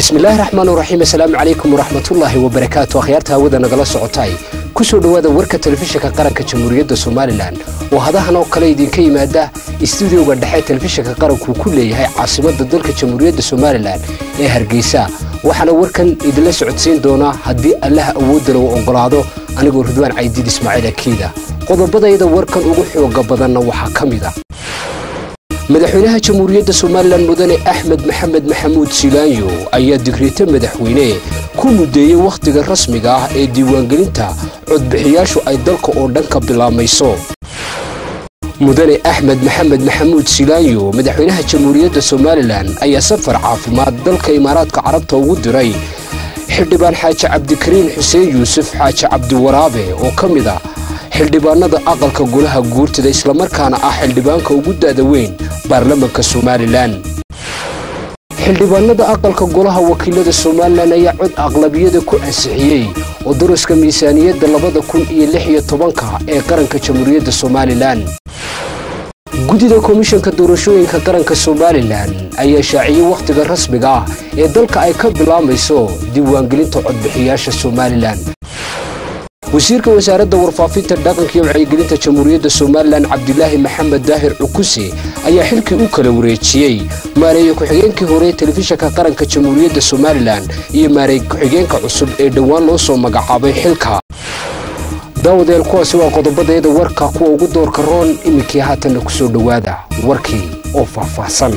bismillaahi raxmaan raxiim assalaamu calaykum waraxmatullaahi wabarakaatu akhyaarta hawada nagala socotay ku soo dhowaada warka telefishinka qaranka jamhuuriyadda somalilan oo hadahan oo kale idinka yimaada istuudioga dhexe telefishinka qaranku ku leeyahay caasimadda dalka jamhuuriyadda somalilan ee hargeysa waxaana warkan idinla socodsiin doonaa haddii allaha awoodda lagu oggolaado anigoo ridwaan caydiid ismaaciil akiida qodobadayda warkan ugu xooga badanna waxaa ka mid a madaxweynaha jamhuuriyadda somalilan mudane axmed maxamed maxamuud silaanyo ayaa digreeto madaxweyne ku mudeeyey wakhtiga rasmiga ah ee diiwaangelinta codbixiyaashu ay dalka oo dhan ka bilaabmayso mudane axmed maxamed maxamuud silaanyo madaxweynaha jamhuuriyadda somalilan ayaa safar caafimaad dalka imaaraadka carabta ugu diray xildhibaan xaaji cabdikariin xuseen yuusuf xaaji cabdiwaraabe oo ka mid ah xildhibaanada aqalka golaha guurtida islamarkaana ah xildhibaanka ugu da'da weyn baarlamanka somalilan xildhibaanada aqalka golaha wakiilada somalilan ayaa cod aqlabiyada ku ansixiyey oo daraska miisaaniyadda labada kun iyo lix iyo tobanka ee qaranka jamhuuriyadda somalilan guddida komishanka doorashooyinka qaranka somalilan ayaa shaaciyey wakhtiga rasmiga ah ee dalka ay ka bilaabmayso diiwaangelinta codbixiyaasha somalilan wasiirka wasaaradda warfaafinta dhaqanka iyo wacyigelinta jamhuuriyadda somalilan cabdilaahi maxamed daahir cukuse ayaa xilkii u kala wareejiyey maareeye ku-xigeenkii hore telefishinka qaranka jamhuuriyadda somalilan iyo maareeye ku-xigeenka cusub ee dhowaan loo soo magacaabay xilka daawadeel kuwaasi waa qodobadayada warka kuwa ugu doorka roon iminkii haatanna ku soo dhowaada warkii oo faahfaahsan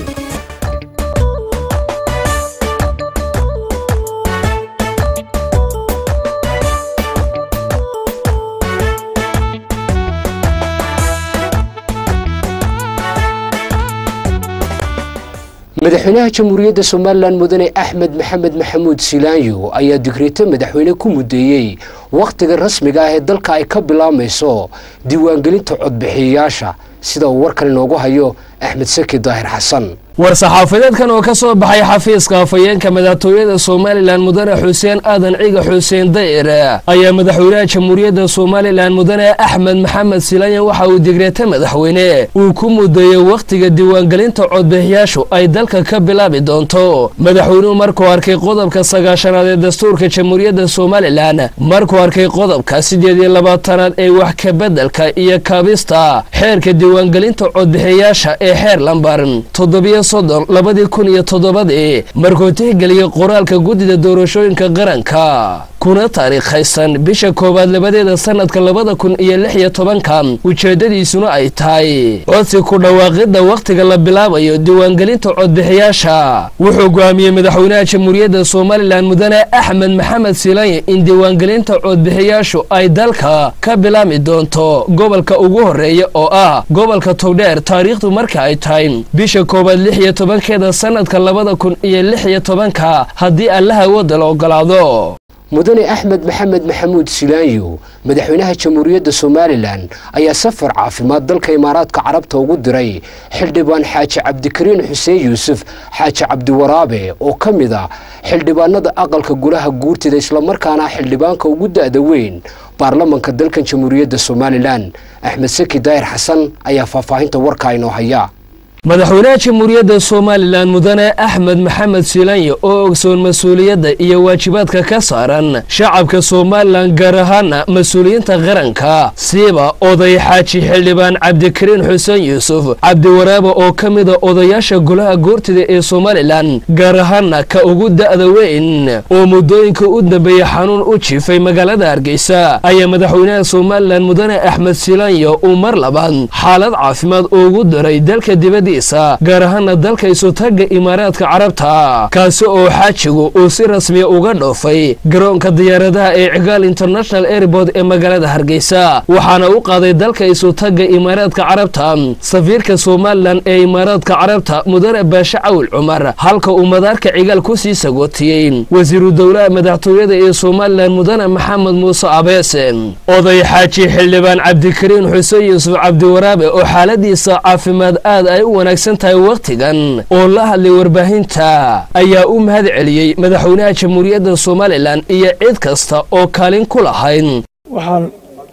madaxweynaha jamhuuriyadda somalilan mudane axmed maxamed maxamuud silaanyo ayaa digreeto madaxweyne ku mudeeyey wakhtiga rasmiga ah ee dalka ay ka bilaabmayso diiwaangelinta codbixiyayaasha sida uu warkan inoogu hayo axmed saki daahir xasan war-saxaafadeedkan oo ka soo baxay xafiiska afhayeenka madaxtooyada somalilan mudane xuseen aadan ciga xuseen dayr ayaa madaxweynaha jamhuuriyadda somalilan mudane axmed maxamed silaanya waxa uu digreeta madaxweyne uu ku mudeeyey wakhtiga diiwaangelinta codbixiyaashu ay dalka ka bilaabi doonto madaxweynuhu markuu arkay qodobka sagaashanaad ee dastuurka jamhuuriyadda somalilan markuu arkay qodobka siddeed iyo labaatanaad ee wax kabeddelka iyo kaabista xeerka diiwaangelinta codbixiyayaasha ee xeer lambar toddobiyo soddon labadii kun iyo toddobadii markuu tixgeliyey qoraalka guddida doorashooyinka qaranka kuna taariikhaysan bisha koowaad labadeeda sannadka labada kun iyo lix iyo tobanka ujeeddadiisuna ay tahay codsi ku dhawaaqidda wakhtiga la bilaabayo diiwaangelinta codbixiyaasha wuxuu go'aamiyey madaxweynaha jamhuuriyadda somalilan mudane axmed maxamed silanye in diiwaangelinta codbixiyaashu ay dalka ka bilaabmi doonto gobolka ugu horreeya oo ah gobolka togdheer taariikhdu marka ay tahay bisha koowaad lix iyo tobankeeda sannadka labada kun iyo lix iyo tobanka haddii allaha wadda la ogolaado mudane axmed maxamed maxamuud silaanyo madaxweynaha jamhuuriyadda somalilan ayaa safar caafimaad dalka imaaraadka carabta ugu diray xildhibaan xaaji cabdikariin xuseen yuusuf xaaji cabdiwaraabe oo ka mid ah xildhibaanada aqalka golaha guurtida islamarkaana xildhibaanka ugu da'da weyn baarlamanka dalkan jamhuuriyadda somalilan axmed saki daahir xasan ayaa faahfaahinta warkaa inoo haya madaxweynaha jamhuuriyadda somalilan mudane axmed maxamed silaanya oo ogsoon mas-uuliyadda iyo waajibaadka ka saaran shacabka somalilan gaar ahaana mas-uuliyiinta qaranka siiba oday xaaji xildhibaan cabdikariin xuseen yuusuf cabdiwaraabe oo ka mida odayaasha golaha goortida ee somalilan gaar ahaana ka ugu da'da weyn oo muddooyinka u dambeeyey xanuun u jiifay magaalada hargeysa ayaa madaxweynaha somalilan mudane axmed silaanya uu mar labaad xaalad caafimaad ugu diray dalka dibadda gaar ahaana dalka isutaga imaaraadka carabta kaasi oo xaajigu uu si rasmiya uga dhoofay garoonka diyaaradaha ee cigaal international airport ee magaalada hargeysa waxaana u qaaday dalka isutaga imaaraadka carabta safiirka somalilan ee imaaraadka carabta mudane baashe cawil cumar halka uu madaarka cigaal ku sii sagootiyey wasiiru dowlaha madaxtooyada ee somalilan mudane maxamed muuse abeese oday xaaji xildhibaan cabdikariin xuseen yuusuf cabdiwaraabe oo xaaladiisa caafimaad aad ay u wanaagsan tahay wakhtigan oo la hadlay warbaahinta ayaa u mahad celiyey madaxweynaha jamhuuriyadda somalilan iyo cid kasta oo kaalin ku lahayd waxaan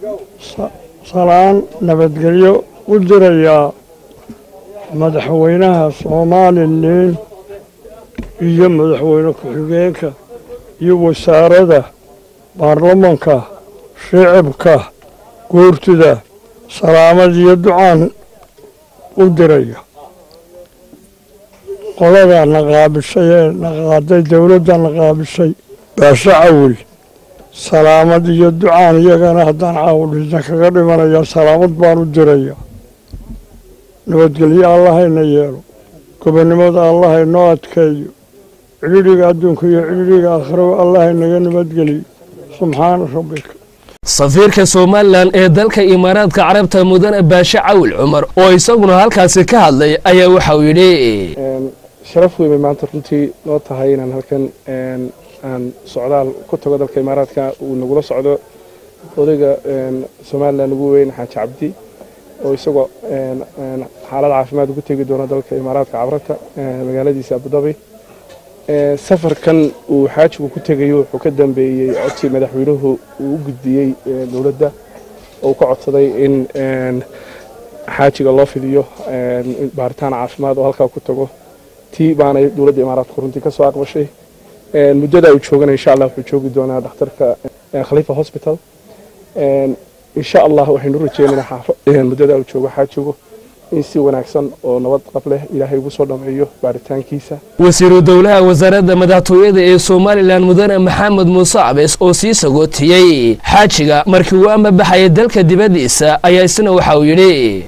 salaan nabadgelyo u dirayaa madaxweynaha somalilan iyo madaxweyne ku-xigeenka iyo wasaarada baarlamanka shicibka guurtida salaamad iyo ducaan u diraya qoladaa na qaabishay ee na qaaday dowladda na qaabishay baashe cawil salaamad iyo ducaan iyagana haddaan caawdhisna kaga dhimanaya salaamad baan u diraya nabadgelyo allahayna yeelo gobonnimada allahaynoo adkeeyo cidhidhiga adduunka iyo cidhidhiga aakhiraba allahaynaga nabadgeliyo subxaana rabbika safiirka somalilan ee dalka imaaraadka carabta mudane baashe cawil cumar oo isaguna halkaasi ka hadlay ayaa waxauu yidhi sharaf weyn bay maanta runtii noo tahay inaan halkan aan socdaal ku tago dalka imaaraadka uu nagula socdo odayga somalilan ugu weyn xaaji cabdi oo isagoo xaalad caafimaad ugu tegi doono dalka imaaraadka cabrata magaaladiisa abudabi safarkan uu xaajigu ku tegayo wuxuu ka dambeeyey codsi madaxweynuhu uu u gudbiyey dowladda oo ka codsaday in xaajiga loo fidiyo baaritaan caafimaad oo halkaa ku tago tii baanay dowladda imaaraadku runtii ka soo aqbashay muddada uu joogana insha allah wuxuu joogi doonaa dhakhtarka khalifa hospital insha allah waxaynu rajeynaynaa muddada uu joogo xaajigu in si wanaagsan oo nabad qab leh ilaahay ugu soo dhameeyo baaritaankiisa wasiiru dowlaha wasaaradda madaxtooyada ee somalilan mudane maxamed muuse cabes oo sii sagootiyey xaajiga markii uu amabaxaya dalka dibaddiisa ayaa isna waxa uu yidhi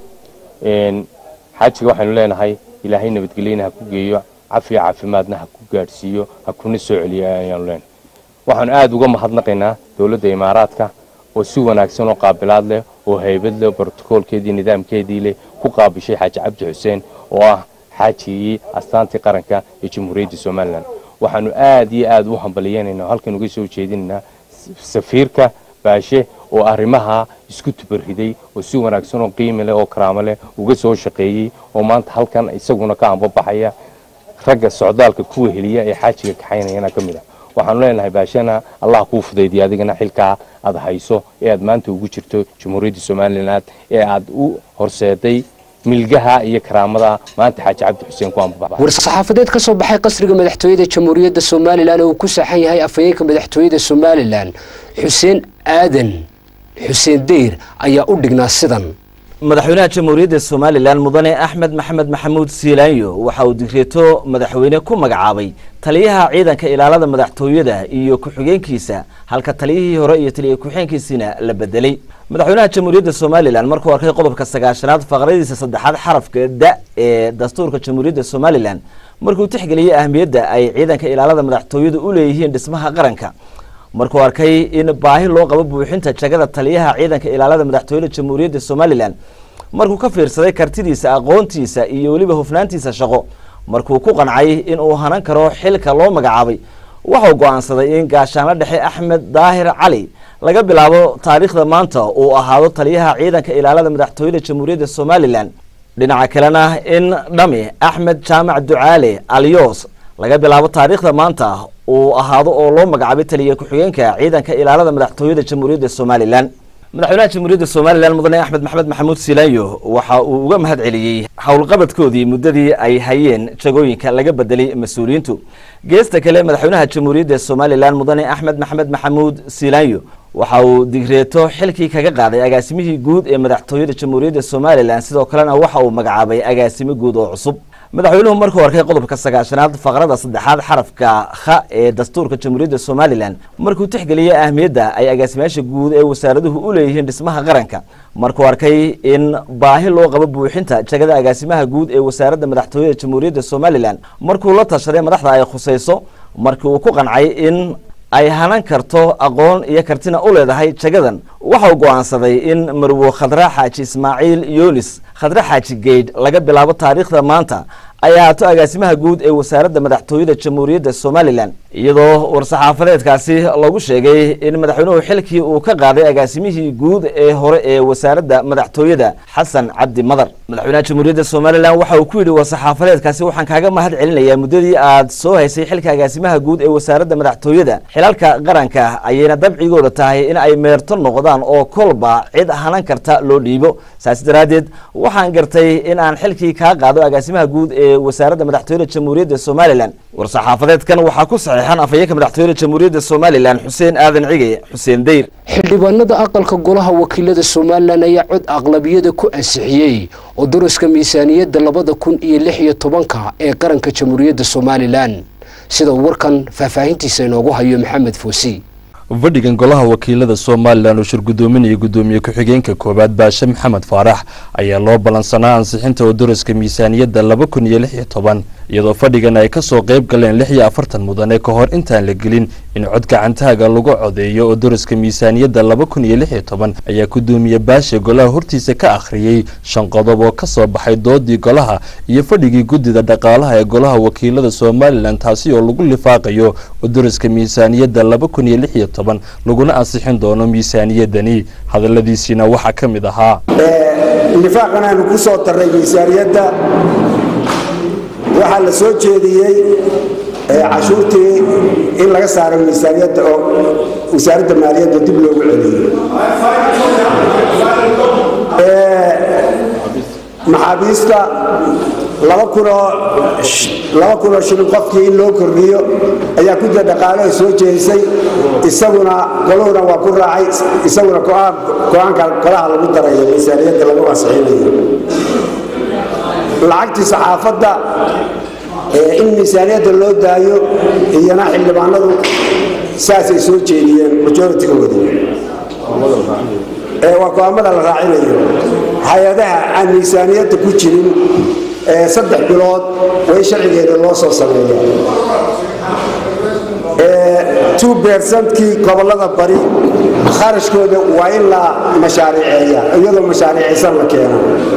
xaajiga waxaynu leenahay ilaahay nabadgelyana ha ku geeyo cafiya caafimaadna ha ku gaadhsiiyo ha kuna soo celiyo ayaanu leenahay waxaanu aada uga mahadnaqaynaa dowladda imaaraadka oo si wanaagsan oo qaabilaad leh oo haybad leh brotokoolkeedii nidaamkeedii leh ku qaabishay xaaji cabdi xuseen oo ah xaajigii astaantii qaranka ee jamhuuriyadda somalilan waxaanu aad iyo aad u hambaliyanaynaa halkan uga soo jeedinaynaa safiirka baashe oo arrimaha isku tubariday oo si wanaagsan oo qiimi leh oo karaamo leh uga soo shaqeeyey oo maanta halkan isaguna ka ambabaxaya ragga socdaalka kuwa heliya ee xaajiga kaxaynayana ka mid ah waxaanu leenahay baashana allah kuu fudaydiya adigana xilkaa aad hayso ee aad maanta ugu jirto jamhuuriyadda somalilan ee aad u horseeday milgaha iyo karaamada maanta xaaji cabdi xuseen ku ambabax war-saxaafadeed ka soo baxay qasriga madaxtooyada jamhuuriyadda somalilan oo uu ku saxan yahay afhayeenka madaxtooyada somalilan xuseen aadan xuseen deyr ayaa u dhignaa sidan madaxweynaha jamhuuriyadda somalilan mudane axmed maxamed maxamuud siilaanyo waxa uu digreeto madaxweyne ku magacaabay taliyaha ciidanka ilaalada madaxtooyada iyo ku-xigeenkiisa halka taliyihii hore iyo taliya ku-xigeenkiisiina la bedelay madaxweynaha jamhuuriyadda somalilan markuu arkay qodobka sagaashanaad faqradiisa saddexaad xarafka da ee dastuurka jamhuuriyadda somalilan markuu tixgeliyey ahmiyadda ay ciidanka ilaalada madaxtooyadu u leeyihiin dhismaha qaranka markuu arkay in baahi loo qabo buuxinta jagada taliyaha ciidanka ilaalada madaxtooyada jamhuuriyadda somalilan markuu ka fiirsaday kartidiisa aqoontiisa iyo weliba hufnaantiisa shaqo markuu ku qancay in uu hanan karo xilka loo magacaabay waxau go-aansaday in gaashaanlo dhexe axmed daahir cali laga bilaabo taariikhda maanta uu ahaado taliyaha ciidanka ilaalada madaxtooyada jamhuuriyadda somalilan dhinaca kalena in dhami axmed jaamac ducaale alyos laga bilaabo taariikhda maanta uu ahaado oo loo magacaabay taliya ku-xigeenka ciidanka ilaalada madaxtooyada jamhuuriyadda somalilan madaxweynaha jamhuuriyadda somalilan mudane axmed maxamed maxamuud siilaanyo waxa uu uga mahad celiyey howlqabadkoodii muddadii ay hayeen jagooyinka laga bedelay mas-uuliyiintu geesta kale madaxweynaha jamhuuriyadda somalilan mudane axmed maxamed maxamuud siilaanyo waxa uu digreeto xilkii kaga qaaday agaasimihii guud ee madaxtooyada jamhuuriyadda somalilan sidoo kalena waxa uu magacaabay agaasimo guud oo cusub madaxweynuhu markuu arkay qodobka sagaashanaad faqrada saddexaad xarafka kha ee dastuurka jamhuuriyadda somalilan markuu tixgeliyey ahmiyadda ay agaasimayaasha guud ee wasaaraduhu u leeyihiin dhismaha qaranka markuu arkay in baahi loo qabo buuxinta jagada agaasimaha guud ee wasaaradda madaxtooyada jamhuuriyadda somalilan markuu la tashaday madaxda ay khusayso markii uu ku qancay in ay hanan karto aqoon iyo kartina u leedahay jagadan waxau go-aansaday in marwo khadra xaaji ismaaciil yunis khadra xaaji geydh laga bilaabo taariikhda maanta ay ahaato agaasimaha guud ee wasaaradda madaxtooyada jamhuuriyadda somalilan iyadoo war-saxaafadeedkaasi lagu sheegay in madaxweynuhu xilkii uu ka qaaday agaasimihii guud ee hore ee wasaaradda madaxtooyada xasan cabdi madar madaxweynaha jamhuuriyadda somalilan waxa uu ku yidhi war-saxaafadeedkaasi waxaan kaaga mahad celinayaa muddadii aad soo haysay xilka agaasimaha guud ee wasaaradda madaxtooyada xilalka qaranka ayayna dabcigooda tahay in ay meerto noqdaan oo kolba cid hanan karta loo dhiibo saas daraaddeed waxaan gartay in aan xilkii kaa qaado agaasimaha guud ee wasaaradda madaxtooyada jamhuuriyadda somalilan war-saxaafadeedkan waxaa ku saxiixan afhayeenka madaxtooyada jamhuuriyadda somalilan xuseen aadan cige xuseen deyr xildhibaanada aqalka golaha wakiilada somalilan ayaa cod aqlabiyada ku ansixiyey oo daraska miisaaniyadda labada kun iyo lix iyo tobanka ee qaranka jamhuuriyadda somalilan sida uu warkan faahfaahintiisa inoogu hayo maxamed foosi fadhigan golaha wakiilada somalilan oo shir gudoominaya gudoomiye ku-xigeenka koowaad baashe maxamed faarax ayaa loo ballansanaa ansixinta odaraska miisaaniyadda laba kun iyo lix iyo toban iyadoo fadhigan ay kasoo qayb galeen lix iyo afartan mudane ka hor intaan la gelin in cod gacantaaga lagu codeeyo odaraska miisaaniyadda laba kun iyo lix iyo toban ayaa gudoomiye baashe golaha hortiisa ka akhriyey shan qodob oo kasoo baxay doodii golaha iyo fadhigii guddida dhaqaalaha ee golaha wakiilada somalilan taasi oo lagu lifaaqayo odaraska miisaaniyadda laba kun iyo lix iyo toban laguna ansixin doono miisaaniyadani hadaladiisiina waxaa ka mid ahaa lifaaqan aanu ku soo darray miisaaniyadda waxaa la soo jeediyey cashuurtii in laga saaro miisaaniyadda oo wasaaradda maaliyadda dib loogu celiyo maxaabiista laba kunoo shilin qofkii in loo kordhiyo ayaa gudda dhaqaalaha soo jeedisay isaguna goluhuna waa ku raacay isaguna go-aanka golaha lagu darayo miisaaniyadda lagu ansixinayo lacagtii saxaafadda in miisaaniyadda loo daayo iyana xildhibaanadu saasay soo jeediyeen majoritigooda waa go-aamada la raacinayo hay-adaha aan miisaaniyadda ku jirin saddex bilood way sharcigeeda loo soo sameeyaa two bercentkii gobollada bari kharashkooda waa in la mashaariceeya iyadoo mashaariicaysan la keena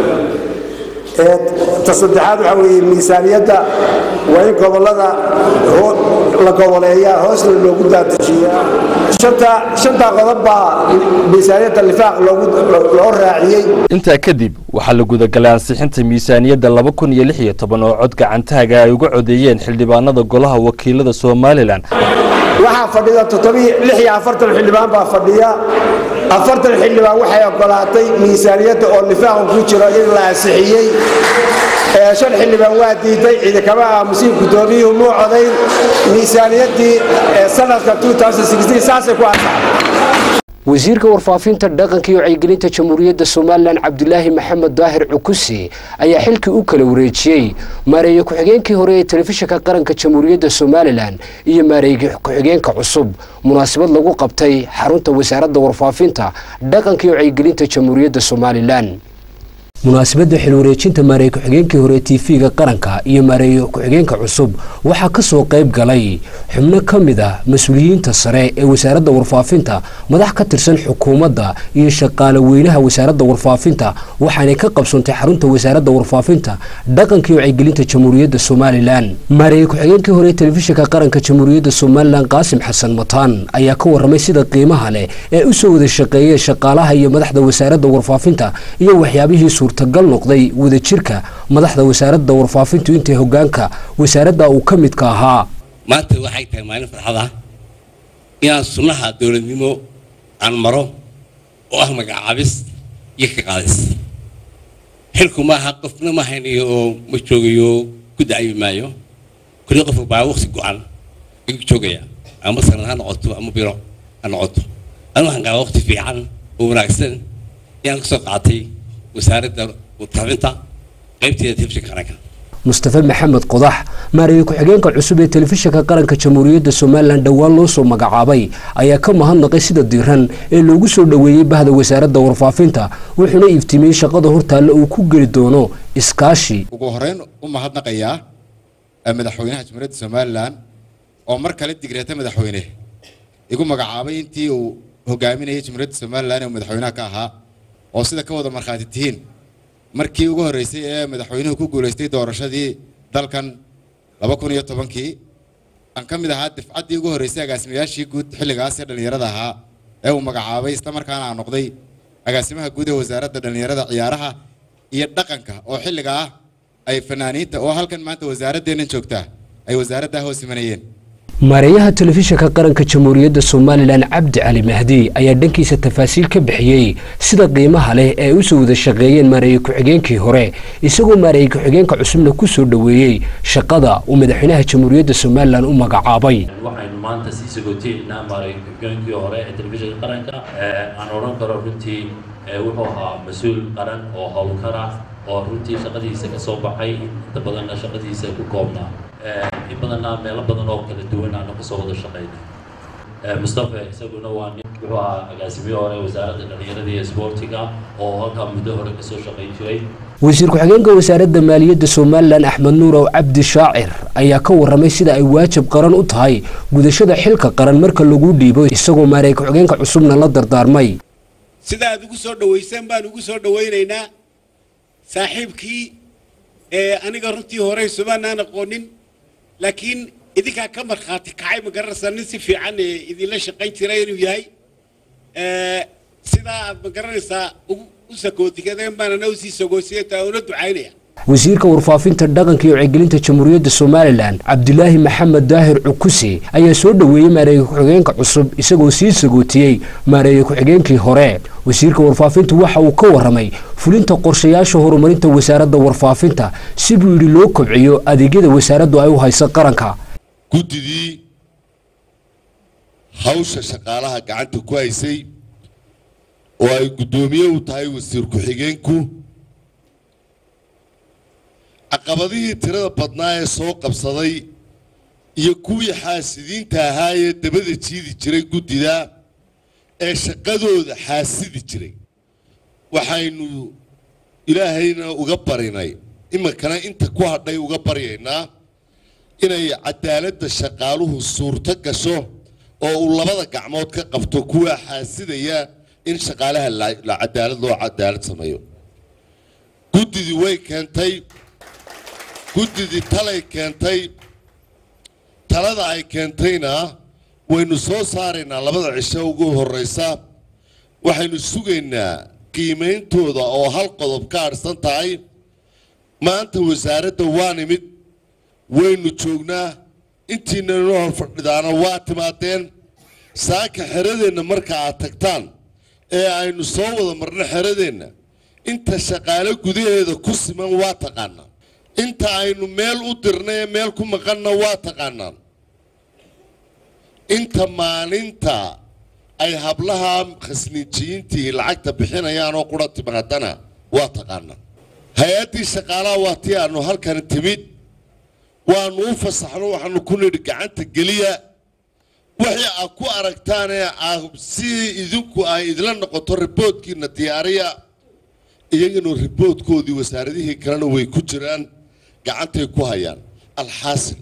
ta saddexaad waxaa weeye miisaaniyadda waa in gobollada la goboleeyaa hoosna loogu daadajiyaa shantaa qodob baa miisaaniyadda lifaaq loo raaciyey intaa kadib waxaa la gudagalay ansixinta miisaaniyadda laba kun iyo lix iyo toban oo cod gacantaaga ay uga codeeyeen xildhibaanada golaha wakiilada somalilan waxaa fadhida lix iyo afartan xildhibaan baa fadhiya afartan xildhibaan waxay ogolaatay miisaaniyadda oo lifaaqu ku jiro in la ansixiyey shan xildhibaan waa diiday ciidakama aamusin gudoomiyuhu muu codayn miisaaniyaddii sanadka saasay ku ansaxday wasiirka warfaafinta dhaqanka iyo wacyigelinta jamhuuriyadda somalilan cabdulaahi maxamed daahir cukusi ayaa xilkii u kala wareejiyey maareeye ku-xigeenkii hore ee telefishinka qaranka jamhuuriyadda somalilan iyo maareeye ku-xigeenka cusub munaasabad lagu qabtay xarunta wasaaradda warfaafinta dhaqanka iyo wacyigelinta jamhuuriyadda somalilan munaasabadda xilwareejinta maareeye ku-xigeenkii hore tv-ga qaranka iyo maareeye ku-xigeenka cusub waxaa ka soo qayb galay xubno ka mid ah mas-uuliyiinta sare ee wasaaradda warfaafinta madax ka tirsan xukuumadda iyo shaqaale weynaha wasaaradda warfaafinta waxaanay ka qabsoontay xarunta wasaaradda warfaafinta dhaqanka iyo wacyigelinta jamhuuriyadda somalilan maareeye ku-xigeenkii hore telefishinka qaranka jamhuuriyadda somalilan qaasim xasan mataan ayaa ka waramay sida qiimaha leh ee usoo wada shaqeeyeen shaqaalaha iyo madaxda wasaaradda warfaafinta iyo waxyaabihii suurtagal noqday wadajirka madaxda wasaaradda warfaafintu intay hogaanka wasaaradda uu ka midka ahaa maanta waxay tahay maalin farxad ah inaan sunnaha dowladnimo aan maro oo ah magacaabis iyo ka qaadis xilku maaha qofna ma haynayo oo ma joogayo ku dacayi maayo kulli qofka baa waqti go-an ayuu joogaya ama sanad ha noqoto ama biro ha noqoto anu waxaan qabaa waqti fiican oo wanaagsan inaan kasoo qaatay wasaaradda warfaafinta qaybteeda telefishinka qaranka mustafe maxamed qodax maareeye ku-xigeenka cusub ee telefishinka qaranka jamhuuriyadda somalilan dhowaan loo soo magacaabay ayaa ka mahadnaqay sida diiran ee loogu soo dhoweeyey bahda wasaaradda warfaafinta wuxuuna iftiimiyey shaqada hortaalla uu ku geli doono iskaashi ugu horeyn u mahadnaqayaa madaxweynaha jamhuuriyadda somalilan oo mar kale digreeta madaxweyne igu magacaabay intii uu hogaaminayay jamhuuriyadda somalilan ee madaxweynaha ka ahaa oo sida ka wada markhaati tihiin markii ugu horreysay ee madaxweynuhu ku guulaystay doorashadii dalkan laba kun iyo tobankii aan ka mid ahaa dafcaddii ugu horreysay agaasimayaashii guud xilligaas ee dhallinyarada ahaa ee uu magacaabay isla markaana aan noqday agaasimaha guud ee wasaaradda dhallinyarada ciyaaraha iyo dhaqanka oo xilliga ah ay fanaaniinta oo halkan maanta wasaaradeennan joogtaa ay wasaaraddaa hoos imanayeen maareeyaha telefishinka qaranka jamhuuriyadda somalilan cabdi cali mahdi ayaa dhankiisa tafaasiil ka bixiyey sida qiimaha leh ee ay usoo wada shaqeeyeen maareeye ku-xigeenkii hore isagoo maareeye ku-xigeenka cusubna ku soo dhoweeyey shaqada uu madaxweynaha jamhuuriyadda somalilan u magacaabay waxaynu maanta sii sagooteynaa maareeye ku-xigeenkii hore ee telefishinka qaranka aan odhan karo runtii wuxuu ahaa mas-uul qaran oo howlkar ah oo runtii shaqadiisa ka soo baxay inta badanna shaqadiisa ku koobnaa in badanna meelo badan oo kala duwan aanu kasoo wada shaqaynay mustafa isaguna waa nin wuxuu ahaa agaasimiye hore wasaaradda dhallinyarada iyo isboortiga oo halkaa muddo hore kasoo shaqayn jiray wasiir ku-xigeenka wasaaradda maaliyadda somalilan axmed nuurow cabdi shaacir ayaa ka warramay sida ay waajib qaran u tahay gudashada xilka qaran marka lagu dhiibo isagoo maareey ku-xigeenka cusubna la dardaarmay sida aad ugu soo dhowayseen baan ugu soo dhowaynaynaa saaxiibkii ee aniga runtii horey sumaanaan aqoonin laakiin idinkaa ka markhaati kacay ma garanaysaa nin si fiican ee idinla shaqayn jira inuu yahay sidaa aad ma garanaysaa u sakootikadeen baan ana usii sagoosiyata una ducaynaya wasiirka warfaafinta dhaqanka iyo wacyigelinta jamhuuriyadda somalilan cabdilaahi maxamed daahir cukuse ayaa soo dhoweeyey maareeye ku-xigeenka cusub isagoo sii sagootiyey maareeye ku-xigeenkii hore wasiirka warfaafintu waxa uu ka warramay fulinta qorshayaasha horumarinta wasaaradda warfaafinta si buu yidhi loo kobciyo adeegyada wasaaraddu ay u hayso qaranka guddidii hawsha shaqaalaha gacanta ku haysay oo ay guddoomiye u tahay wasiir ku-xigeenku caqabadihii tirada badnaa ee soo qabsaday iyo kuwii xaasidiinta ahaa ee dabada jiidi jiray guddida ee shaqadooda xaasidi jiray waxaynu ilaahayna uga barinay iminkana inta ku hadhay uga baryaynaa inay cadaaladda shaqaaluhu suurto gasho oo uu labada gacmood ka qabto kuwa xaasidaya in shaqaalaha la cadaalad loo cadaalad sameeyo guddidii way keentay guddidii talay keentay talada ay keentayna waynu soo saaraynaa labada cisho ugu horraysa waxaynu sugaynaa qiimeyntooda oo hal qodob ka adhsan tahay maanta wasaaradda waa nimid waynu joognaa intiina inoo hor fadhidaana waa timaadeen saaka xeradeenna marka aad tagtaan ee aynu soo wada marno xeradeenna inta shaqaale gudaheeda ku siman waa taqaanaa inta aynu meel u dirnay ee meel ku maqanna waa taqaanaan inta maalinta ay hablaha khasniinjiyiintii lacagta bixinayaan oo qura timaadana waa taqaanaa hay-addii shaqaalaha waa tii aanu halkan timid waanu u fasaxno waxaanu ku nidhi gacanta geliya wixii aad ku aragtaan ee si idinku ay idla noqoto riboodkiina diyaariya iyagana riboodkoodii wasaaradihii kalena way ku jiraan gacantay ku hayaan alxaasil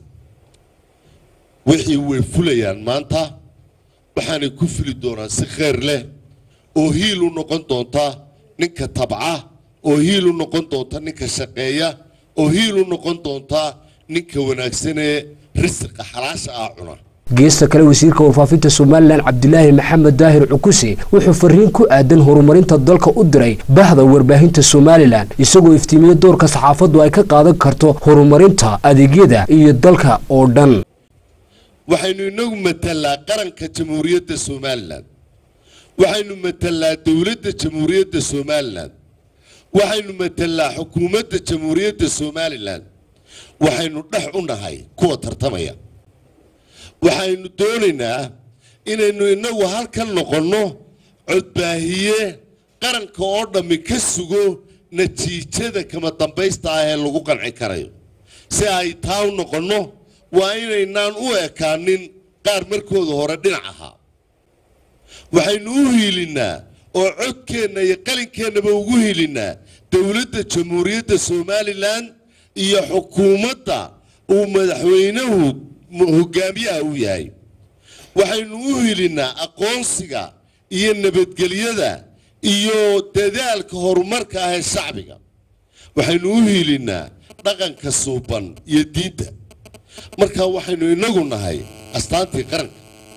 wixii way fulayaan maanta waxaanay ku fuli doonaan si khayr leh oo hiil u noqon doonta ninka tabca oo hiil u noqon doonta ninka shaqeeya oo hiil u noqon doonta ninka wanaagsanee risiqa xalaasha ah cuna geesta kale wasiirka warfaafinta somalilan cabdilaahi maxamed daahir cukuse wuxuu fariin ku aadan horumarinta dalka u diray bahda warbaahinta somalilan isagoo iftiimiye doorka saxaafaddu ay ka qaadan karto horumarinta adeegyada iyo dalka oo dhan waxaynu inagu matalaa qaranka jamhuuriyadda somalilan waxaynu matalaa dowladda jamhuuriyadda somalilan waxaynu matalaa xukuumadda jamhuuriyadda somalilan waxaynu dhex u nahay kuwa tartamaya waxaynu doonaynaa inaynu inagu halkan noqonno codbaahiye qaranka oo dhammi ka sugo natiijada kama dambaysta ah ee lagu qanci karayo si ay taa u noqonno waa inaynaan u ekaanin qaar markooda hore dhinac ahaa waxaynu u hiilinnaa oo codkeenna iyo qalinkeenaba ugu hiilinnaa dowladda jamhuuriyadda somalilan iyo xukuumadda uu madaxweynuhu hogaamiyaha u yahay waxaynu u hilinnaa aqoonsiga iyo nabadgelyada iyo dadaalka horumarka ah ee shacbiga waxaynu u hilinnaa dhaqanka suuban iyo diinta marka waxaynu inagu nahay astaantii qaranka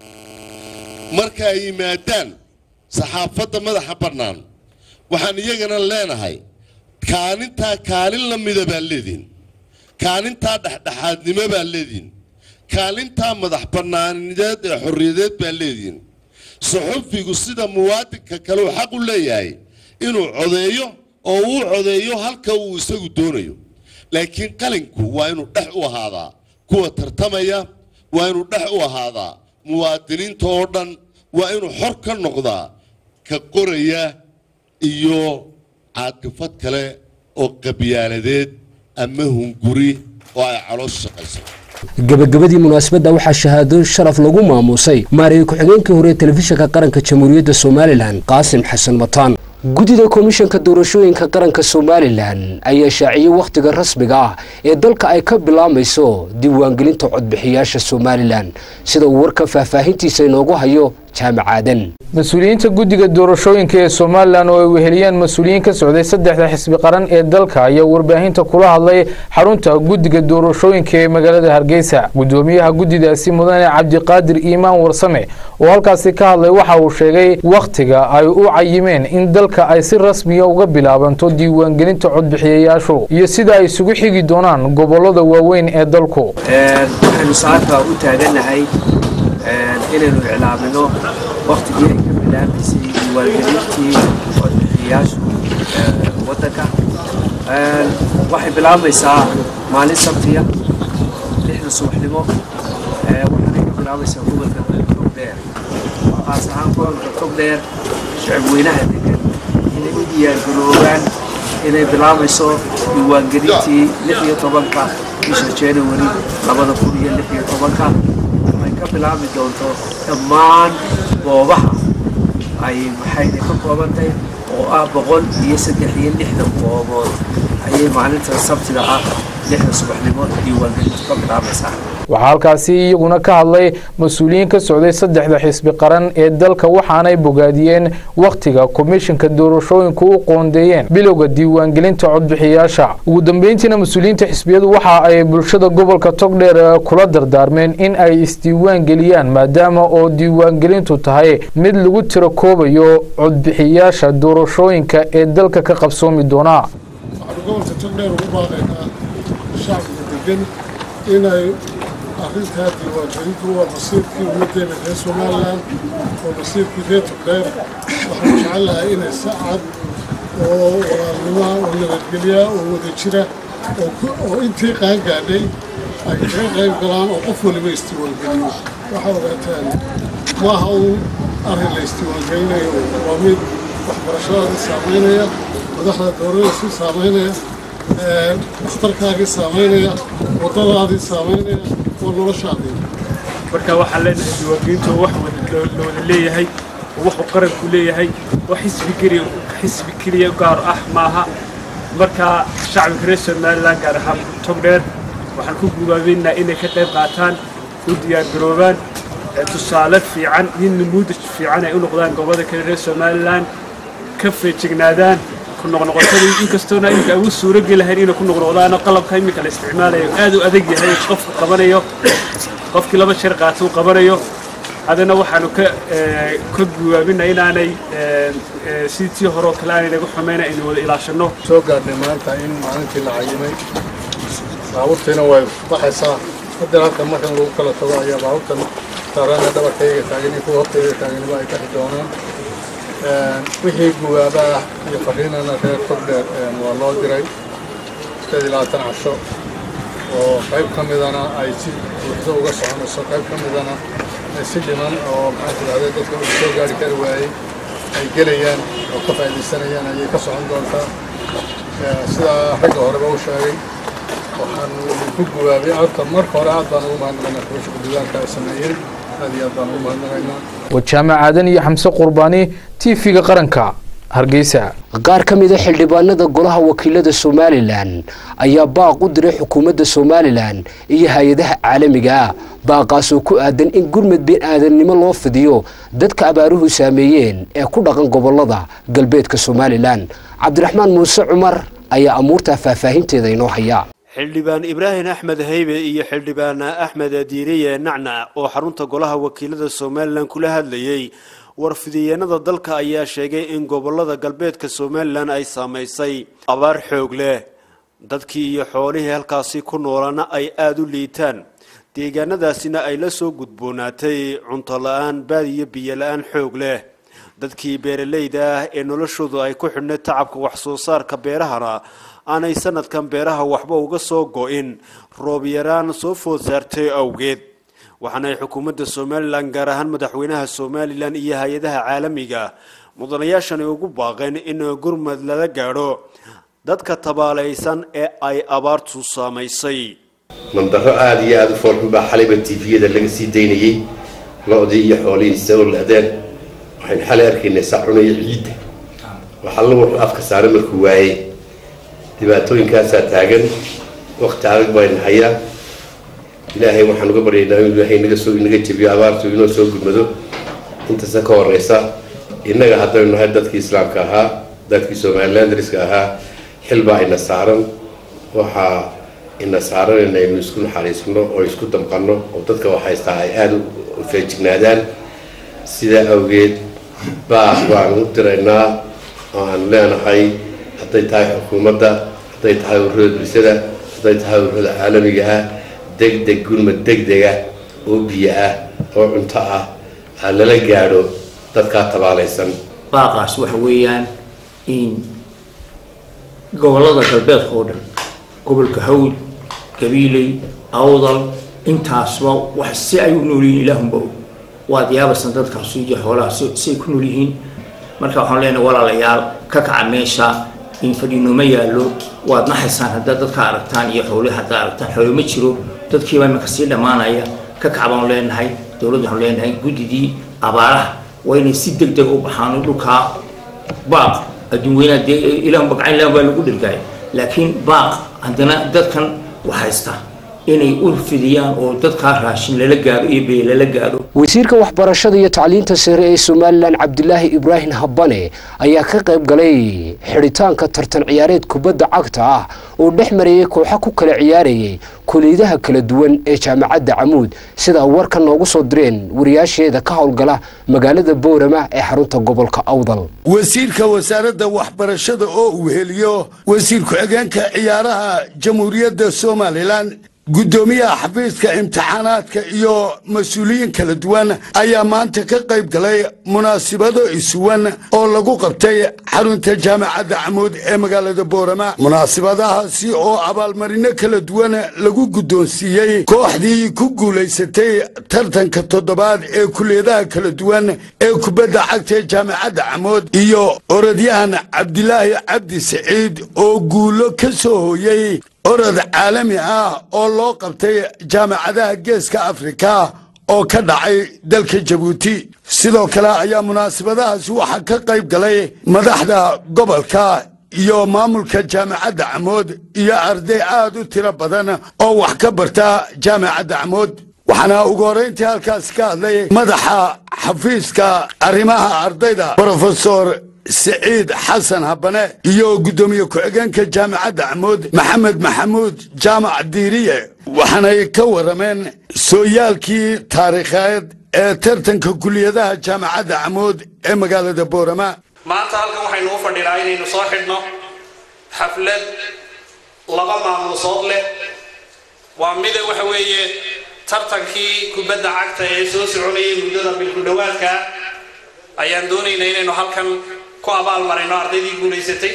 marka ay yimaadaan saxaafadda madaxa bannaan waxaan iyagana leenahay kaalintaa kaalin la mida baa leediin kaalintaa dhexdhexaadnimo baa leediin kaalintaa madax bannaanideed ee xorriyadeed baa leedihiin suxufigu sida muwaadinka kale uu xaq u leeyahay inuu codeeyo oo uu codeeyo halka uu isagu doonayo laakiin qalinku waa inuu dhex u ahaadaa kuwa tartamaya waa inuu dhex u ahaadaa muwaadiniinta oo dhan waa inuu xor ka noqdaa ka qoraya iyo caadifad kale oo qabyaaladeed ama hunguri oo ay caloosha shaqayso gabagabadii munaasabadda waxaa shahaado sharaf lagu maamuusay maareeye ku-xigeenkii hore ee telefishinka qaranka jamhuuriyadda somalilan qaasim xasan mataan guddida komishanka doorashooyinka qaranka somalilan ayaa shaaciyey wakhtiga rasmiga ah ee dalka ay ka bilaamayso diiwaangelinta codbixiyaasha somalilan sida uu warka faahfaahintiisa inoogu hayo jaamacaadan mas-uuliyiinta guddiga doorashooyinka ee somalilan oo ay weheliyaan mas-uuliyiin ka socday saddexda xisbi qaran ee dalka ayaa warbaahinta kula hadlay xarunta guddiga doorashooyinka ee magaalada hargeysa guddoomiyaha guddidaasi mudane cabdiqaadir iimaan warsame oo halkaasi ka hadlay waxa uu sheegay wakhtiga ay u cayimeen in dalka ay si rasmiya uga bilaabanto diiwaangelinta codbixiyayaashu iyo sida ay isugu xigi doonaan gobolada waaweyn ee dalku waxaynu saaka u taaganahay inaynu iclaamino waktigii ay ka bilaabaysay diiwaangelintii codbixiyayaashu waddanka waxay bilaabaysaa maalin sabtiya lixda subaxnimo waxaanay ka bilaabaysaa gobolka togdheer qaas ahaan gobolka togdheer shacabweynaha degan inay u diyaargaroobaan inay bilaabayso diiwaangelintii lix iyo tobanka bisha january labada kun iyo lix iyo tobanka ay ka bilaabi doonto dhammaan goobaha ay maxayna ka koobantahay oo ah boqol iyo saddex iyo lixdan goobood ayay maalinta sabtida ah lixda subaxnimo diiwaangelintu ka bilaabaysaa waxaa halkaasi iyaguna ka hadlay mas-uuliyiin ka socday saddexda xisbi qaran ee dalka waxaanay bogaadiyeen wakhtiga komishinka doorashooyinku u qoondeeyeen bilowga diiwaangelinta codbixiyaasha ugu dambeyntiina mas-uuliyiinta xisbiyadu waxa ay bulshada gobolka togdheer kula dardaarmeen in ay isdiiwaan geliyaan maadaama oo diiwaangelintu tahay mid lagu tiro koobayo codbixiyaasha doorashooyinka ee dalka ka qabsoomi doona inay arrintaa diiwaangelintu waa masiirkii ummaddeena reer somalilan oo masiirkii reer togdheer waxaan jecelahay inay si cad oo walaalnimoa oo nabadgelya oo wada jira oo intii qaan gaadhay ay kaga qayb galaan oo qof waliba isdiiwaangeliyo waxaa ogaataan maaha uun arrin la isdiiwaangelinayo waa mid waxbarashadaadii saamaynaya madaxda dowladdaisii saamaynaya dhakhtarkaagii saamaynaya waddadaadii saamaynaya oo noloshaadii marka waxaan leenahay diiwaangelintu wax la wada leeyahay oo waxuu qaranku leeyahay wax xisbi keliya xisbi keliya gaar ah maaha marka shacbiga reer somaliland gaar ahaan togdheer waxaan ku gubaabeynaa inay ka qayb qaataan u diyaargaroobaan tusaale fiican nin namuudaj fiican ay u noqdaan gobolada kale reer somaliland ka feejignaadaan noqnoqotadii inkastoona iminka ugu suuro gelahayn inay ku noqnoqdaano qalabka iminka la isticmaalayo aad u adag yahay qofka qabanayo qofkii laba jeer qaata uu qabanayo haddana waxaanu ka ka guwaabina inaanay sidii tii hore oo kale aanay naga xumayna aynu wada ilaashanno soo gaadhnay maanta in maalintii la cayimay baabuurtiina way baxaysaa haddana halka markan lagu kala tago ayaa baabuurtan saarana dhabarkayga taagani kuwa hortayga taaganiba ay kaxi doonaan wixii guwaaba ah iyo fariinana reer togdheer waa loo diray sideed iyo labaatan casho oo qayb ka midana ay si buuxdo uga soconayso qayb ka midana ay si dhiman oo maxaan tidhahday dadka uu soo gaari kari waayey ay gelayaan oo ka faa'iidaysanayaan ayay ka socon doontaa sidaa ragga horeba u sheegay waxaan ku guwaabay horta marka hore aad baan ugu mahadnaqaynaa kubasha gudigaanka ay sameeyeen aad iyo aad baan ugu mahadnaqaynaa wajaamac aadan iyo xamse qurbaani tv-ga qaranka hargeysa qaar ka mida xildhibaanada golaha wakiilada somalilan ayaa baaq u diray xukuumadda somalilan iyo hay-adaha caalamiga ah baaqaasoo ku aadan in gurmud been aadannimo loo fidiyo dadka abaaruhu saameeyeen ee ku dhaqan gobolada galbeedka somalilan cabdiraxmaan muuse cumar ayaa amuurtaa faahfaahinteeda inoo haya xildhibaan ibraahim axmed haybe iyo xildhibaan axmed diiriye nacnac oo xarunta golaha wakiilada somalilan kula hadlayey warfidiyeenada dalka ayaa sheegay in gobolada galbeedka somalilan ay saamaysay abaar xoog leh dadkii iyo xoolihii halkaasi ku noolana ay aada u liitaan deegaanadaasina ay la soo gudboonaatay cunto la-aan baad iyo biyo la-aan xoog leh dadkii beeralayda ah ee noloshoodu ay ku xidhnay tacabka wax soo saarka beerahana aanay sanadkan beeraha waxba uga soo go-in roob yaraan soo food saartay awgeed waxaana ay xukuumadda somalilan gaar ahaan madaxweynaha somalilan iyo hay-adaha caalamiga mudanayaashani ugu baaqeen in gurmad lala gaadho dadka tabaalaysan ee ay abaartu saamaysay mandaro aada iyo aada u foolxun baa xalayba tviyada laga sii daynayey lo-dii iyo xoolihiisa oo la-deen waxaynu xalay arkaynay sacunaya ciidda waxalla wuxuu afka saaray markuu waayey dhibaatooyinkaasaa taagan waqti adag bayna hayaa ilaahay waxaan uga baryaynaa inuu ilaahay naga soo inaga jebiyo abaartu inoo soo gudmado intasa ka horeysa innaga haddaynu nahay dadkii islaamka ahaa dadkii somaliland dariska ahaa xilbaa ina saaran waxaa ina saaran inaynu isku naxariisno oo isku damqanno oo dadka wax haystaa ay aada u feejignaadaan sidaa awgeed baaq baan u diraynaa oo aan leenahay hadday tahay xukuumadda hadday tahay ururada bulshada hadday tahay ururada caalamiga ah degdeg gurmad degdega oo biyo ah oo cunto ah ha lala gaadho dadkaa tabaalaysan baaqaas waxa weeyaan in gobollada galbeedka oo dhan gobolka hawd gabiiley awdal intaasba wax si ay u nool yihiin ilaahunba og waad yaabaysan dadkaas iyo xoolaha siay ku nool yihiin marka waxaan leenahay walaalayaal ka kaca meesha in fadhiinoma yaallo waad naxaysaan haddaad dadka aragtaan iyo xoolihi haddaad aragtaan xoolo ma jiro dadkiiba iminka sii dhammaanaya ka kaca baan leenahay dowladda waxaan leenahay guddidii abaaraha waa inay si deg deg u baxaan dhulkaa baaq adduun weynaa dee ilaahun bagacayn ilaahun baa lagu dhirgaay laakiin baaq haddana dadkan wax haysta inay u fidiyaan oo dadkaa raashin lala gaadho iyo beye lala gaadho wasiirka waxbarashada iyo tacliinta sare ee somalilan cabdilaahi ibraahim habane ayaa ka qayb galay xidhitaanka tartan ciyaareed kubadda cagta ah oo dhex marayay kooxo ku kala ciyaarayay kuliyadaha kala duwan ee jaamacadda camuud sidaa warka noogu soo direen wariyaasheeda ka howlgala magaalada boorama ee xarunta gobolka awdal wasiirka wasaaradda waxbarashada oo uu heliyo wasiir ku-xigeenka ciyaaraha jamhuuriyadda somalilan guddoomiyaha xafiiska imtixaanaadka iyo mas-uuliyiin kala duwan ayaa maanta ka qayb galay munaasibado isuwan oo lagu qabtay xarunta jaamacadda camuud ee magaalada boorama munaasibadahaasi oo abaalmarino kala duwan lagu guddoonsiiyey kooxdii ku guulaysatay tartanka toddobaad ee kuliyadaha kala duwan ee kubadda cagta ee jaamacadda camuud iyo orodyahan cabdilaahi cabdi saciid oo guulo ka soo hooyey orod caalami ah oo loo qabtay jaamacadaha geeska afrika oo ka dhacay dalka jabuuti sidoo kale ayaa munaasabadahaasi waxaa ka qayb galay madaxda gobolka iyo maamulka jaamacadda camood iyo arday aad u tiro badan oo wax ka barta jaamacadda camood waxaana ugu horrayntii halkaasi ka hadlay madaxa xafiiska arrimaha ardayda brofesor siciid xasan habane iyo guddoomiye ku-xigeenka jaamacadda camuud maxamed maxamuud jaamac diiriye waxaanay ka warrameen sooyaalkii taariikheed ee tartanka kuliyadaha jaamacadda camuud ee magaalada boorama maanta halkan waxaynu u fadhinaa inaynu soo xidhno xaflad laba maamuusood leh waa mida waxa weeye tartankii kubadda cagta ee soo soconayay muddada bilku dhowaadka ayaan doonaynaa inaynu halkan ku abaalmarayno ardaydii guulaysatay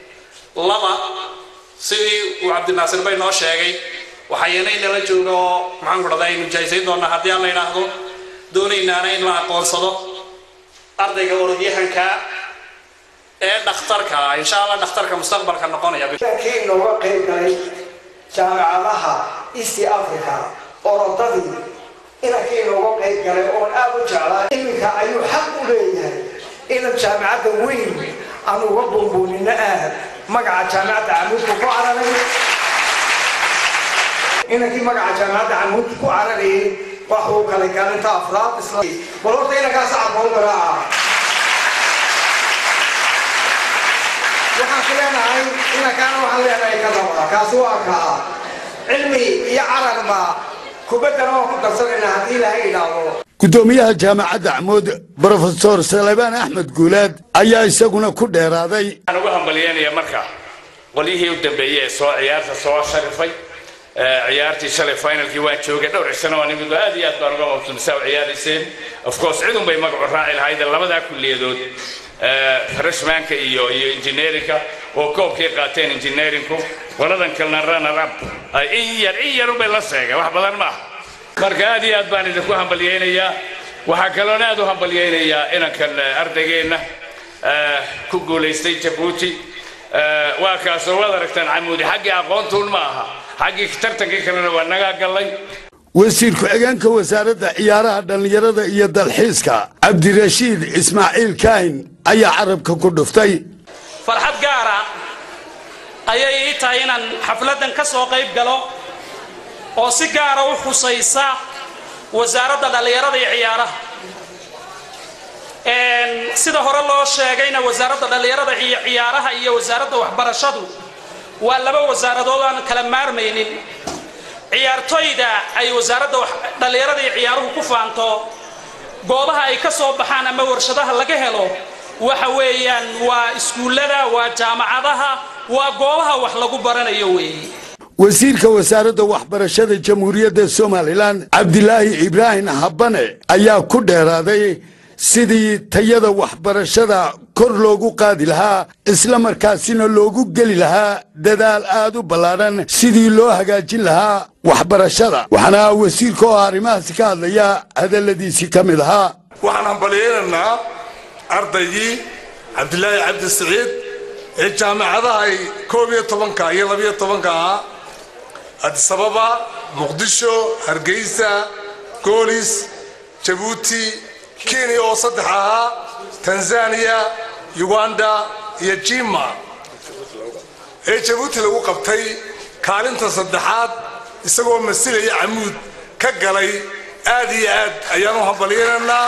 laba sidii uu cabdinaasir bay noo sheegay waxayana inala jooga oo maxaan ku dhahdaa aynu jaayisayn doonaa haddii aan la idhaahdo doonaynaana in la aqoonsado ardayga orodyahanka ee dhakhtarka insha allah dhakhtarka mustaqbalka noqonaya kii nooga qayb galay jaamacadaha east africa orodadii inankii nooga qayb galay oon aad u jeclaa iminka ayuu xaq u leeyahay inan jaamacadda weyn aan uga buunbuunino aad magaca jaamacadda camuudku ku cararay inankii magaca jaamacadda camuudku ku cararayay waxuu kalay kaalinta afraad isla bal horta inankaas aqoon garaaca waxaan ku leenahay inankaana waxaan leenahay ka daba kaasi waa kaa cilmi iyo cararba kubaddana waan ku darsanayna haddii ilaahay idhaahdo guddoomiyaha jaamacadda camuud brofesor salebaan axmed guulaad ayaa isaguna ku dheeraaday waxaan ugu hambalyeynaya marka qolyihii u dambeeyey ee soo ciyaarta soo sharifay ciyaartii shalay finalkii waan joogay dhowr cisano waan imid aad iyo aad baan uga mabsuumisaa u ciyaarayseen of course cidun bay magacu raaci lahayd labadaa kulliyadood freshmanka iyo iyo engineerinka oo koobkay qaateen engineeringku qoladan kalena runner up in yar in yarun bay la seegeen wax badan ma aha marka aad iyo aad baan idinku hambalyaynayaa waxaa kaloona aad u hambalyaynayaa inankan ardaygeenna ku guulaystay jabuuti waa kaasoo waad aragtaan camuudi xaggii aqoontuun ma aha xaggii tartankii kalena waa nagaa gallay wasiir ku-xigeenka wasaaradda ciyaaraha dhallinyarada iyo dalxiiska cabdirashiid ismaaciil kaahin ayaa carabka ku dhuftay farxad gaara ayay ii tahay inaan xafladdan ka soo qayb galo oo si gaara u xusaysa wasaaradda dhallinyarada iyo ciyaaraha sida hore loo sheegayna wasaaradda dhallinyarada iyo ciyaaraha iyo wasaaradda waxbarashadu waa laba wasaaradood aan kala maarmaynin ciyaartoyda ay wasaaradda dhallinyarada iyo ciyaaruhu ku faanto goobaha ay ka soo baxaan ama warshadaha laga helo waxa weeyaan waa iskuullada waa jaamacadaha waa goobaha wax lagu baranayo weeye wasiirka wasaaradda waxbarashada jamhuuriyadda somalilan cabdilaahi ibraahim habane ayaa ku dheeraaday sidii tayada waxbarashada kor loogu qaadi lahaa isla markaasina loogu geli lahaa dadaal aad u ballaadhan sidii loo hagaajin lahaa waxbarashada waxaana wasiirka oo arrimahaasi ka hadlaya hadalladiisii ka mid ahaa waxaan hambalyaynaynaa ardaygii cabdilaahi cabdi siciid ee jaamacadaha ay koob iyo tobanka iyo labiyo tobanka ahaa adisababa muqdisho hargeysa goolis jabuuti kenya oo saddex ahaa tanzaniya uganda iyo jima ee jabuuti lagu qabtay kaalinta saddexaad isagoo masilaya camuud ka galay aad iyo aad ayaan u hambalyaynaynaa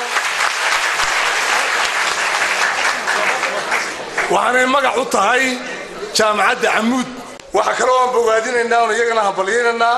waxaanay magac u tahay jaamacadda camuud waxaa kaloo aan bogaadinaynaa oon iyagana hambalyaynaynaa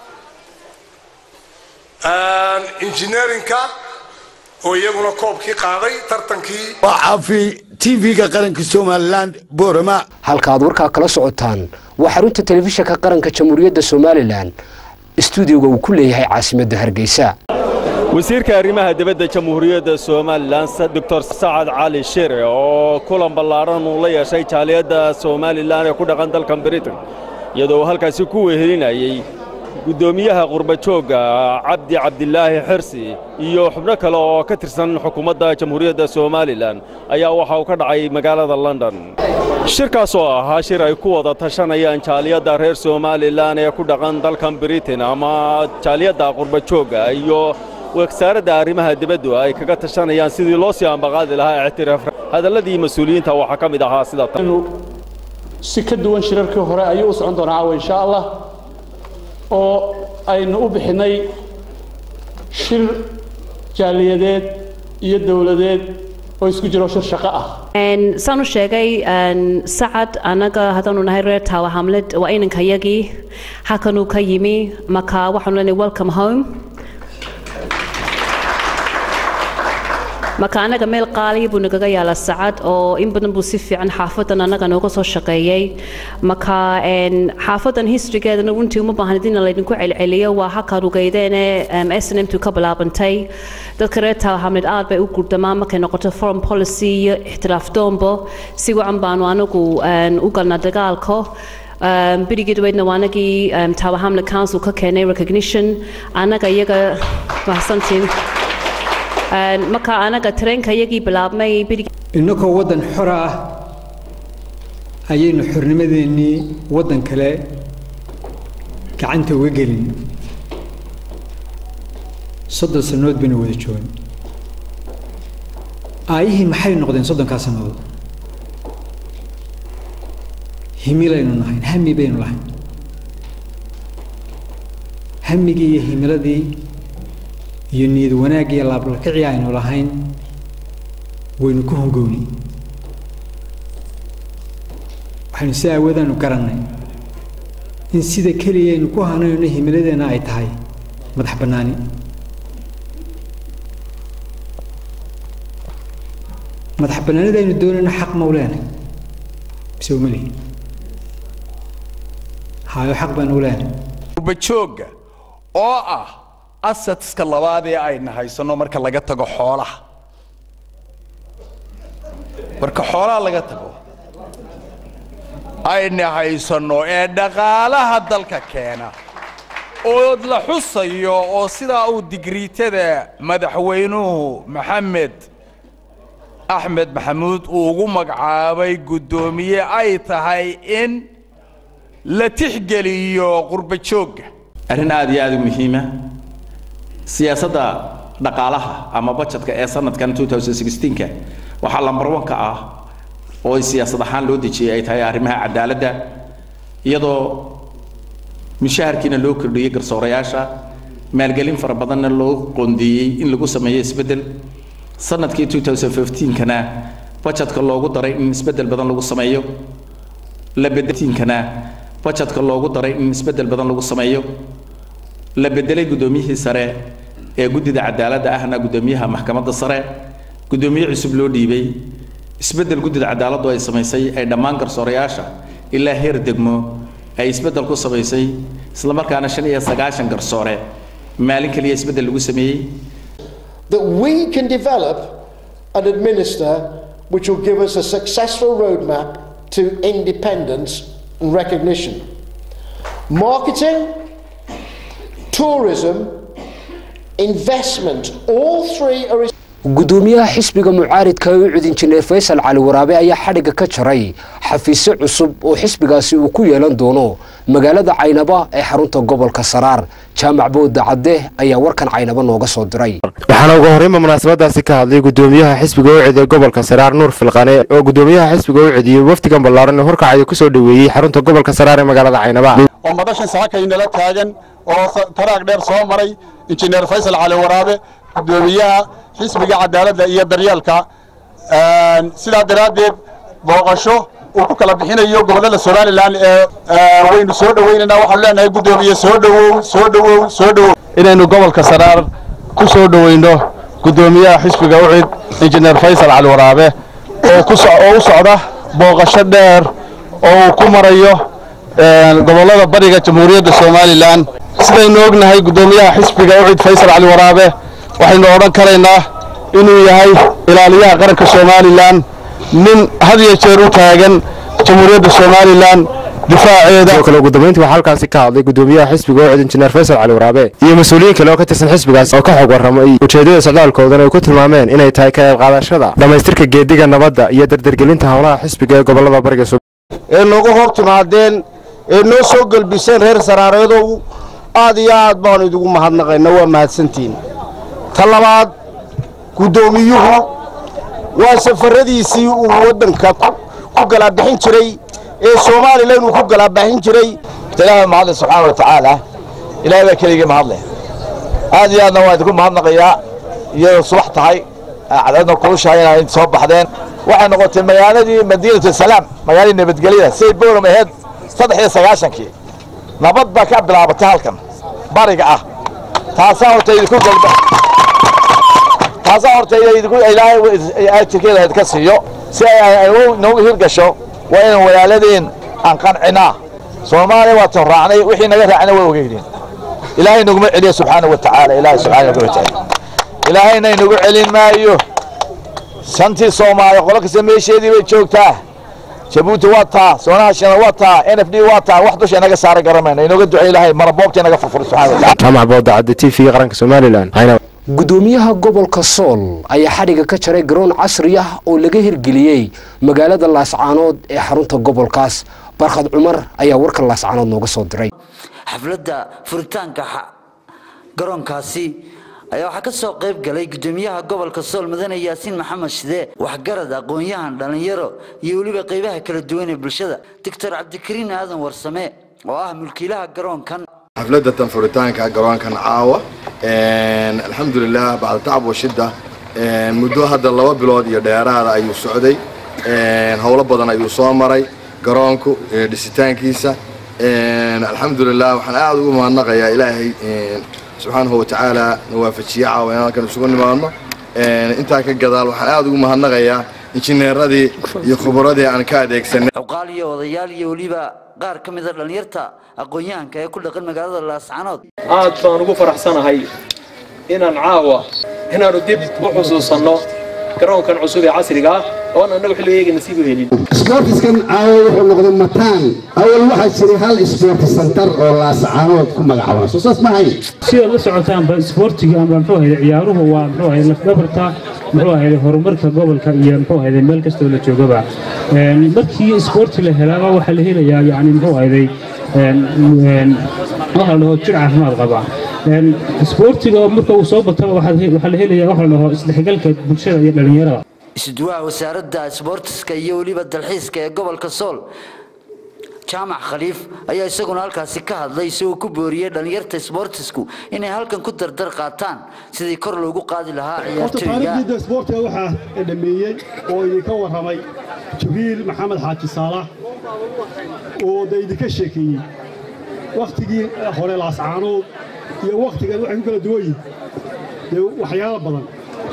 injineerinka oo iyaguna koobkii qaaday tartankii waa caafi tv-ga qaranka somalilan boorama halka aad warkaa kala socotaan waa xarunta telefishinka qaranka jamhuuriyadda somalilan istuudiyoga uu ku leeyahay caasimadda hargeysa wasiirka arrimaha dibadda jamhuuriyadda somalilan doctor sacad cali shire oo kulan ballaadhan uu la yeeshay jaaliyadda somalilan ee ku dhaqan dalkan britain iyadoo uu halkaasi ku wehelinayey guddoomiyaha qurbajoogga cabdi cabdilaahi xirsi iyo xubno kale oo ka tirsan xukuumadda jamhuuriyadda somalilan ayaa waxa uu ka dhacay magaalada london shirkaas oo ahaa shir ay ku wada tashanayaan jaaliyadda reer somalilan ee ku dhaqan dalkan britain ama jaaliyadda qurbajoogga iyo wasaaradda arrimaha dibaddu ay kaga tashanayaan sidii loo sii ambaqaadi lahaa ictiraaf hadalladii mas-uuliyiinta waxaa ka mid ahaa sida si ka duwan shirarkii hore ayuu u socon doonaa caawa insha allah oo aynu u bixinnay shir jaaliyadeed iyo dowladeed oo isku jiro shir shaqo ah saan u sheegay sacad annaga haddaanu nahay reer taawa hamled waa inankayagii halkanuu ka yimi marka waxaanu leenahay welcome home marka annaga meel qaaliya buu nagaga yaala sacad oo in badan buu si fiican xaafadan annaga nooga soo shaqeeyey marka xaafadan historygeedana runtii uma baahan in laydinku celceliyo waa halkaa rugeydeene s n m tu ka bilaabantay dadka reer taahamled aad bay u gurdamaan markay noqoto foreign policy iyo ixtiraaf doombo si wacan baanu anagu u galnaa dagaalka birigii dhaweydna waa anagii tower hamlet council ka keenay recognition annaga iyaga mahadsantiin marka anaga tareenka iyagii bilaabmay innagoo waddan xora ah ayaynu xornimadeennii waddan kale gacanta uga gelin soddon sannadood baynu wada joogan aayihii maxay noqdeen soddonkaa sannadood himilaynu nahayn hami baynu lahayn hamigii iyo himiladii iyo niyad wanaag iyo laablakicii aynu lahayn waynu ku hongowni waxaynu si aawadaanu garannay in sida keliya aynu ku hanayno himiladeenna ay tahay madax bannaani madax bannaanida aynu doonayno xaq ma u leenahay mise uma lihin hayo xaq baanu u leenahay qurbajooga oo ah asadska labaad ee ayna haysanno marka laga tago xoolaha marka xoolaha laga tago ayna haysanno ee dhaqaalaha dalka keena oo la xusayo oo sidaa uu digriitada madaxweynuhu maxamed axmed maxamuud uu ugu magacaabay guddoomiye ay tahay in la tixgeliyo qurbajoogga arrin aad iyo aad u muhiima siyaasadda dhaqaalaha ama budgetka ee sanadkan 2016ka waxaa lambar wanka ah oo siyaasad ahaan loo dejiyey ay tahay arrimaha cadaaladda iyadoo mushaharkiina loo kordhiyey garsoorayaasha maalgelin fara badanna loo qoondeeyey in lagu sameeyo isbeddel sanadkii 2015kana budgetka loogu daray in isbeddel badan lagu sameeyo la bedetiinkana budgetka loogu daray in isbeddel badan lagu sameeyo la bedelay guddoomiyihii sare ee guddida cadaaladda ahna guddoomiyaha maxkamadda sare guddoomiye cusub loo dhiibay isbeddel guddida cadaaladdu ay samaysay ay dhammaan garsoorayaasha ilaa heer degmo ay isbeddel ku samaysay islamarkaana shan iyo sagaashan garsoore maalin keliya isbeddel lagu sameeyey that we can develop and administer which will give us a successful roadmap to independence and recognition. Marketing, tourism, investment, all three are gudoomiyaha xisbiga mucaaridka ee u cud injineer faysal cali waraabe ayaa xadhigga ka jaray xafiisyo cusub oo xisbigaasi uu ku yeelan doono magaalada caynaba ee xarunta gobolka saraar jaamac bowda cadde ayaa warkan caynaba nooga soo diray waxaana ugu horreynba munaasabadaasi ka hadlay gudoomiyaha xisbiga u cid ee gobolka saraar nuur filqane oo gudoomiyaha xisbiga u cidiyey wafdigan ballaaran ee horkacaya kusoo dhoweeyey xarunta gobolka saraar ee magaalada caynaba oo madashan saxakaynala taagan oo taraag dheer soo maray injineer faysal cali waraabe gudoomiyaha xisbiga cadaaladda iyo daryeelka sidaa daraaddeed booqasho uu ku kala bixinayo gobollada somalilan ee waynu soo dhowaynaynaa waxaanu leenahay guddoomiye soo dhowow soo dhowow soo dhowow inaynu gobolka saraar ku soo dhowayno guddoomiyaha xisbiga ucid injineer faysal cali waraabe oo ku oo u socda booqasho dheer oo uu ku marayo gobollada bariga jamhuuriyadda somalilan sidaynu ognahay guddoomiyaha xisbiga ucid faysal cali waraabe waxaynu odhan karaynaa inuu yahay ilaaliyaha qaranka somalilan nin had iyo jeer u taagan jamhuuriyadda somalilan difaaceeda sidoo kale ugu dambeyntii waxaa halkaasi ka hadlay gudoomiyaha xisbiga ucid injineer faysal cali waraabe iyo mas-uuliyiin kale oo ka tirsan xisbigaas oo ka xog warramay ujeeddada socdaalkoodana ay ku tilmaameen inay tahay ka qayb qaadashada dhammaystirka geediga nabadda iyo dardargelinta howlaha xisbiga ee gobollada bariga ee noogu hor timaadeen ee noo soo gelbiseen reer saraareedow aad iyo aad baanu idigu mahadnaqayna waa mahadsantihiin ta labaad guddoomiyuhu waa safaradiisii uu waddanka ku galaabixin jiray ee somalilan uu ku galaabixin jiray ilaahay mahadle subxaana wa tacaala ilaahay baa keligii mahadle aad iyo aadna waa idinku mahadnaqayaa iyadoo subax tahay cadceedna kulushahay inaa soo baxdeen waxay noqotay magaaladii madiinatu salaam magaaladii nabadgelyada siday bowram ahayd saddex iyo sagaashankii nabad baa ka bilaabatay halkan bariga ah taasaa horta idinku galba taasaa horta idinku ilaahay ajirkeeda idinka siiyo si ay noogu hirgasho waa inaan walaaladeen aan qancinaa soomaaliya waa tan raacnay wixii naga raacna waa ogeydeen ilaahay naguma celiyo subxaana wa tacaala ilaahay subxaana wa tacaala ilaahayna inagu celin maayo shantii soomaaliya qolo kasta meesheedii bay joogtaa jabuuti waa taa soonahashana waa taa n f d waa taa wax dusha inaga saaray garamayna inooga ducey ilaahay maraboobta inaga furfuro subxana wa tacaala jaamac boodacadde t v qaranka somalilan gudoomiyaha gobolka sool ayaa xadhigga ka jaray garoon casri ah oo laga hirgeliyey magaalada laascaanood ee xarunta gobolkaas barkhad cumar ayaa warka laascaanood nooga soo diray xafladda furitaanka garoonkaasi ayaa waxaa ka soo qayb galay gudoomiyaha gobolka sool mudane yaasiin maxamed shide waxgarad aqoon-yahan dhallinyaro iyo weliba qaybaha kala duwan ee bulshada doctor cabdikariin aadan warsame oo ah mulkiilaha garoonkan xafladda tan furitaanka garoonkan caawa alxamdulilah bacda tacab wa shidda muddo hadda laba bilood iyo dheeraada ayuu socday howlo badan ayuu soo maray garoonku dhisitaankiisa alxamdulilah waxaan aada ugu mahadnaqayaa ilaahay subxaanahu watacaala na waafajiye caawa inaan halkan isugu nimaadno intaa ka gadaal waxaan aada ugu mahadnaqayaa injineeradii iyo khubradii aan ka adeegsanay cuqaal iyo odayaal iyo weliba qaar ka mid a dhallinyarta aqoon-yahanka ee ku dhaqan magaalada laascanood aad baan ugu faraxsanahay inaan caawa inaanu dib u xusuusanno garoonkan cusub ee casriga ah oon annagu xilligeega nasiib u helin isboortiskan caawa wuxuu noqday mataan awal waxaa jiray hal isboorti santar oo laascaanood ku magacaaba soo saas maahay sidaad la socotaanba isboortiga ama muxuu ahayde ciyaaruhu waa muxuu ahayde lafdhabarta muxuu ahayde horumarka gobolka iyo muxuu ahayde meel kastoo la joogaba markii isboorti la helaaba waxaa la helayaa yani muxuu ahayde waxa la dhaho jir caafimaad qaba isboortiga marka uu soo bataba waxaa la helayaa waxa la dhaho isdhexgalka bulshada iyo dhallinyarada isuduwaha wasaaradda isboortiska iyo weliba dalxiiska ee gobolka sool jaamac khaliif ayaa isaguna halkaasi ka hadlay isagoo ku booriyey dhallinyarta isboortisku inay halkan ku dardar qaataan sidii kor loogu qaadi lahaa ciyaartooyga taariikhdii isboortiga waxaa dhameeyey oo idinka warramay jibriil maxamed xaaji saalax oo da idinka sheekeeyey wakhtigii hore laascaanood iyo wakhtigan waxay ku kala duwan yihin dee waxyaalo badan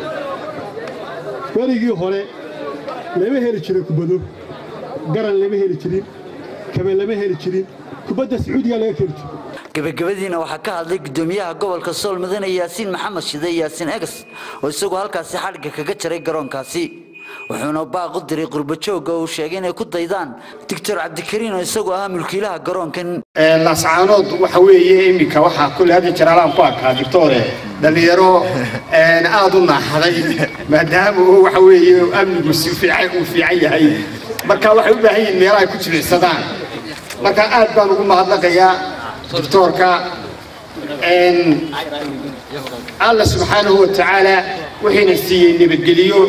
werigii hore lama heli jirin kubado garan lama heli jirin kabe lama heli jirin kubadda sacuudiga laga keli jiro gabagabadiina waxaa ka hadlay gudoomiyaha gobolka sool mudane yaasiin maxamed shide yaasiin egas oo isagu halkaasi xadhigga kaga jaray garoonkaasi wuxuuna baaq u diray qurbajooga uu sheegay inay ku daydaan doctor cabdikariin oo isagu ahaa mulkiilaha garoonkan laascaanood waxa weeye iminka waxaa kulle hadda jaraalaan ku arkaa doctore dhallinyaro aad u naaxaday maadaama uu waxa weeye amnigu si fiican uu fiican yahay marka waxay u baahan yihiin meelaha ay ku jilicsadaan marka aad baan ugu mahadnaqayaa doctoorka alla subxaanahu wa tacaala wuxuuna siiyey nabadgeliyo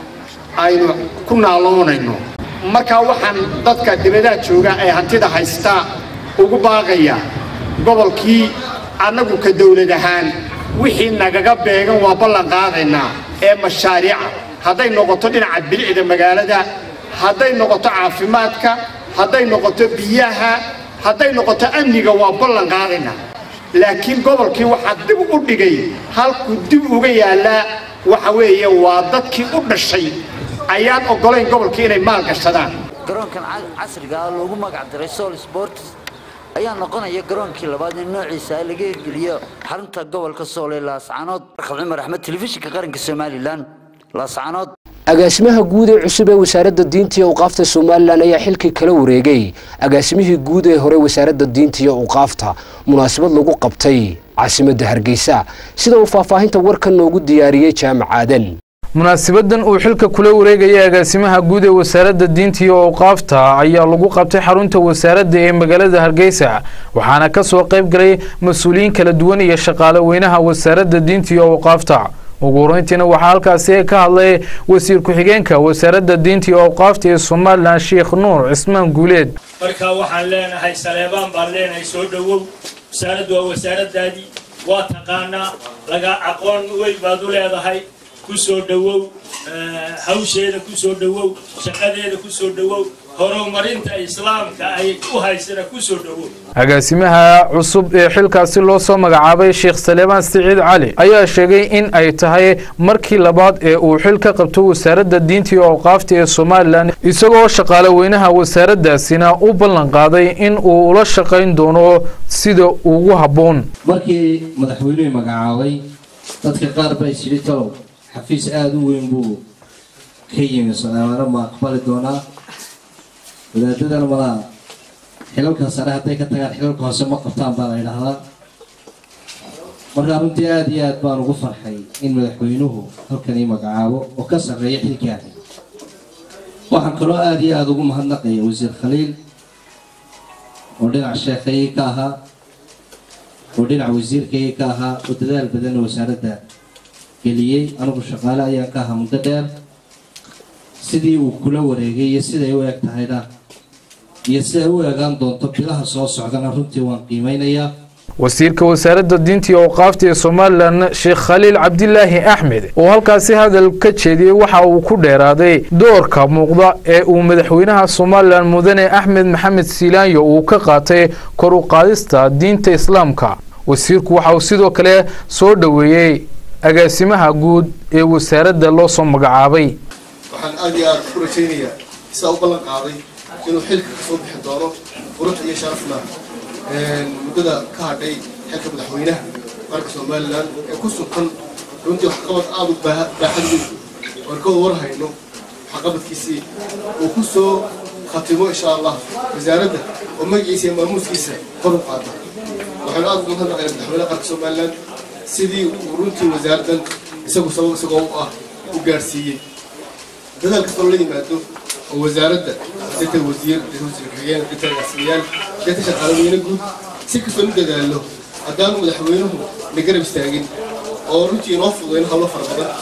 aynu ku naaloonayno marka waxaan dadka dibadaha jooga ee hantida haysta ugu baaqaya gobolkii annagu ka dowlad ahaan wixii nagaga beegan waa ballan qaadaynaa ee mashaariica hadday noqoto dhinaca bilicda magaalada hadday noqoto caafimaadka hadday noqoto biyaha hadday noqoto amniga waa ballan qaadaynaa laakiin gobolkii waxaa dib u dhigay halkuu dib uga yaallaa waxa weeye waa dadkii u dhashay ayaan oggolayn gobolkii inay maal gashadaan garoonkan casriga ah loogu magac daray sool sports ayaa noqonaya garoonkii labaad in noociisa laga hirgeliyo xarunta gobolka sool ee laascanood barkad cumar axmed telefishinka qaranka somalilan laascanood agaasimaha guud ee cusub ee wasaaradda diinta iyo awqaafta somalilan ayaa xilkii kala wareegay agaasimihii guud ee hore wasaaradda diinta iyo awqaafta munaasabad lagu qabtay caasimadda hargeysa sida uu faahfaahinta warkan noogu diyaariyey jaamac aadan munaasabadan uu xilka kula wareegaya agaasimaha guud ee wasaaradda diinta iyo awqaafta ayaa lagu qabtay xarunta wasaaradda ee magaalada hargeysa waxaana ka soo qayb galay mas-uuliyiin kala duwan iyo shaqaale weynaha wasaaradda diinta iyo awqaafta ugu horeyntiina waxaa halkaasi ka hadlay wasiir ku-xigeenka wasaaradda diinta iyo awqaafta ee somalilan sheekh nuur cismaan guuleed marka waxaan leenahay saleebaan baan leenahay soo dhowow wasaaraddu waa wasaaraddaadii waa taqaanaa laga aqoon weyn baad u leedahay ku soo dhowow hawsheeda ku soo dhowow shaqadeeda ku soo dhowow horumarinta islaamka ay u haysana ku soo dhowow agaasimaha cusub ee xilkaasi loo soo magacaabay sheekh saleebaan siciid cali ayaa sheegay in ay tahay markii labaad ee uu xil ka qabto wasaaradda diinta iyo awqaafta ee somalilan isagoo shaqaale weynaha wasaaraddaasina u ballan qaaday in uu ula shaqayn doono sida ugu habboon markii madaxweynuhu magacaabay dadka qaar baa isyidhi talow xafiis aada u weyn buu ka yimi somaaliana ma aqbali doonaa wadaadadana malaa xilalka sare hadday ka tagaan xilalka hoose ma qabtaan baa la yidhaahdaa markaa runtii aada iyo aad baan ugu farxay in madaxweynuhu halkan ii magacaabo oo ka sarreeya xilkaani waxaan kaloo aada iyo aada ugu mahadnaqaya wasiir khaliil oo dhinac sheekhaygii ka ahaa oo dhinac wasiirkaygii ka ahaa oo dadaal badanna wasaaradda geliyey anigu shaqaale ayaan ka ahaa muddo dheer sidii uu kula wareegay iyo siday u eg tahayna iyo siday u eegaan doonto bilaha soo socdana runtii waan qiimeynayaa wasiirka wasaaradda diinta iyo awqaafta ee somalilan sheekh khaliil cabdilaahi axmed oo halkaasi hadal ka jeediyey waxa uu ku dheeraaday doorka muuqda ee uu madaxweynaha somalilan mudane axmed maxamed siilaanyo uu ka qaatay kor u qaadista diinta islaamka wasiirku waxa uu sidoo kale soo dhoweeyey agaasimaha guud ee wasaaradda loo soo magacaabay waxaan aad iyo aad ku rajaynayaa sidaa u ballan qaaday inuu xilka kasoo bixi doono qurux iyo sharafna muddada ka hadhay xilka madaxweynaha qaranka somalilan ee ku sugan runtii waxqabad aada u baaxad weyn oon ka war hayno waxqabadkiisii uu ku soo khatimo insha allah wasaaradda oo magaciisa iyo maamuuskiisa kor u qaada waxaanu aada uga hadlaqayna madaxweynaha qaranka somalilan sidii uu runtii wasaaraddan isagu sabab isagoo u ah u gaarsiiyey dadaal kastoo la yimaado oo wasaaradda data wasiir data wasiir xigeen data agaasimayaal data shaqaalaweyne guud si kastoo u dadaalo haddaanu madaxweynuhu na garab istaagin oo runtii inoo fududayn hawlo fara badan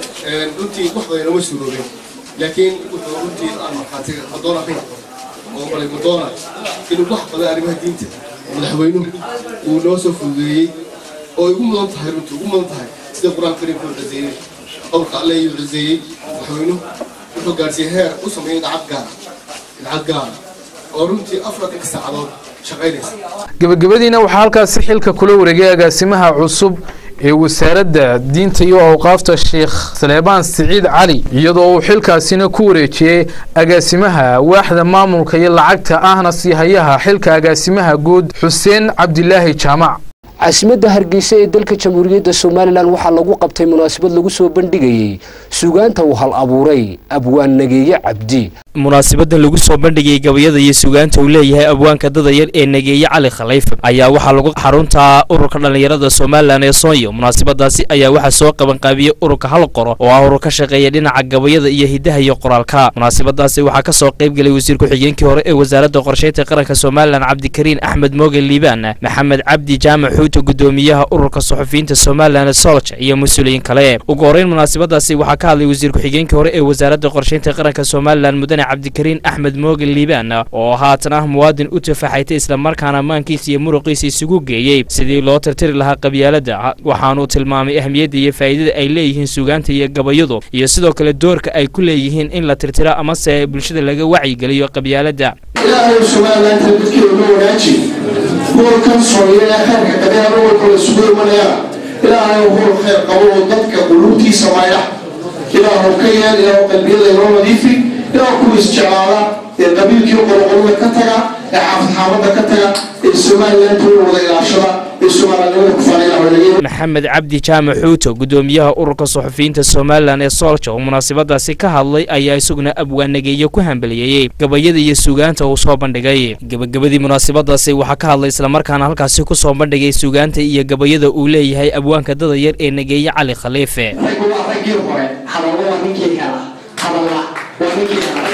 runtii wax badan inoma suuroobeen laakiin wuxuu runtii aan markhaatiga madoon ahayn oo malay madoona inuu wax badan arrimaha diinta madaxweynuhu uu noo soo fududeeyey oo igu mudan tahay runtii ugu mudan tahay sida qur-aanka kariimka u ciseeyey qowlka alle ayuu ciseeyey madaxweynuhu wuxuu gaarsiiyey heer u sameeyey dacad gaara dacad gaara oo runtii afartanka saacadood shaqaynaysa gebagabadiina waxaa halkaasi xilka kula wareegay agaasimaha cusub ee wasaaradda diinta iyo awqaafta sheekh saleebaan siciid cali iyadoo uu xilkaasina ku wareejiyey agaasimaha waaxda maamulka iyo lacagta ahna siihayaha xilka agaasimaha guud xuseen cabdilaahi jaamac caasimadda hargeysa ee dalka jamhuuriyadda somalilan waxaa lagu qabtay munaasabad lagu soo bandhigayey sugaanta uu hal abuuray abwaan nageeye cabdi munaasibadan lagu soo bandhigayay gabayada iyo sugaanta uu leeyahay abwaanka dadayar ee nageeye cali khaliif ayaa waxaa lagu xarunta ururka dhallinyarada somalilan ee soonya munaasabadaasi ayaa waxaa soo qabanqaabiyey ururka hal qoro oo ah urur ka shaqeeya dhinaca gabayada iyo hidaha iyo qoraalka munaasabadaasi waxaa ka soo qayb gelay wasiir ku-xigeenkii hore ee wasaaradda qorsheynta qaranka somalilan cabdikariin axmed moogen liibaan maxamed cabdi jaamac xuuta gudoomiyaha ururka suxufiyiinta somalilan solja iyo mas-uuliyiin kale ugu horeyn munaasabadaasi waxaa ka hadlay wasiir ku-xigeenkii hore ee wasaaradda qorsheynta qaranka somalilan mudane cabdikariin axmed moogen liibaan oo haatan ah muwaadin u tafaxaytay islamarkaana maankiisa iyo muruqiisa isugu geeyey sidii loo tirtiri lahaa qabyaaladda waxaanuu tilmaamay ahmiyadda iyo faa'iidada ay leeyihiin sugaanta iyo gabayadu iyo sidoo kale doorka ay ku leeyihiin in la tirtiro amase bulshada laga wacyigeliyo qabyaaladda ilaahay somalilanka dadkeeda loo wanaaji hoolkan sooye ee khayrka qabeena gobolka la isugu imanayana ilaahay hool khayr qabo oo dadka quluubtiisa maydha ilaahu ka yeel ilaahu qalbiyada inoo nadiifi ilaahu kuwa isjeclaada ee qabiilkii qoloqolada ka taga ee xaafadxaafadda ka taga ee somalilanka wada ilaashada ee soomaalinimada ku faanayna maxamed cabdi jaamac xuuto gudoomiyaha ururka suxufiyiinta somalilan ee soolja oo munaasabadaasi ka hadlay ayaa isaguna abwaanageeyo ku hambaliyeeyey gabayada iyo sugaanta uu soo bandhigay gebagabadii munaasabadaasi waxaa ka hadlay islamarkaana halkaasi ku soo bandhigay sugaanta iyo gabayada uu leeyahay abwaanka dadayar ee nageeye cali khaliife raggu waa raggii hore hadallo waa ninkii hela hadalla waa ninkii hela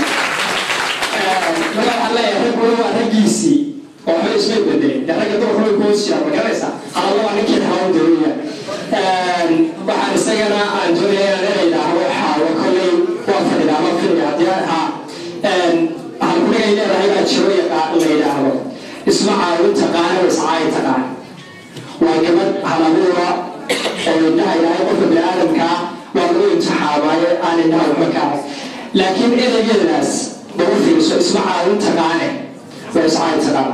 waxaan leeyahay ragguna waa raggiisii oo waxba ismay bedelin dee ragga dumarka way kuhoos jiraan ma garanaysaa hadallo waa ninkii hela doonaya waxaan isagana aan doonaya inaan idhaahdo xaawo kolley waa fadhida ama filiga haddii ha waxaan ku dhigay leedahay baa jiro la yidhaahdo isma caawin taqaana wa iscaayi taqaan waa gabadh halabuura oo indhaha ilaahay qofka biniaadamkaa waa lagu imtixaamaayo aan indhaha waxba ka arag laakiin ereygeedaas lagu fiirso isma caawin taqaane waa iscaayi taqaan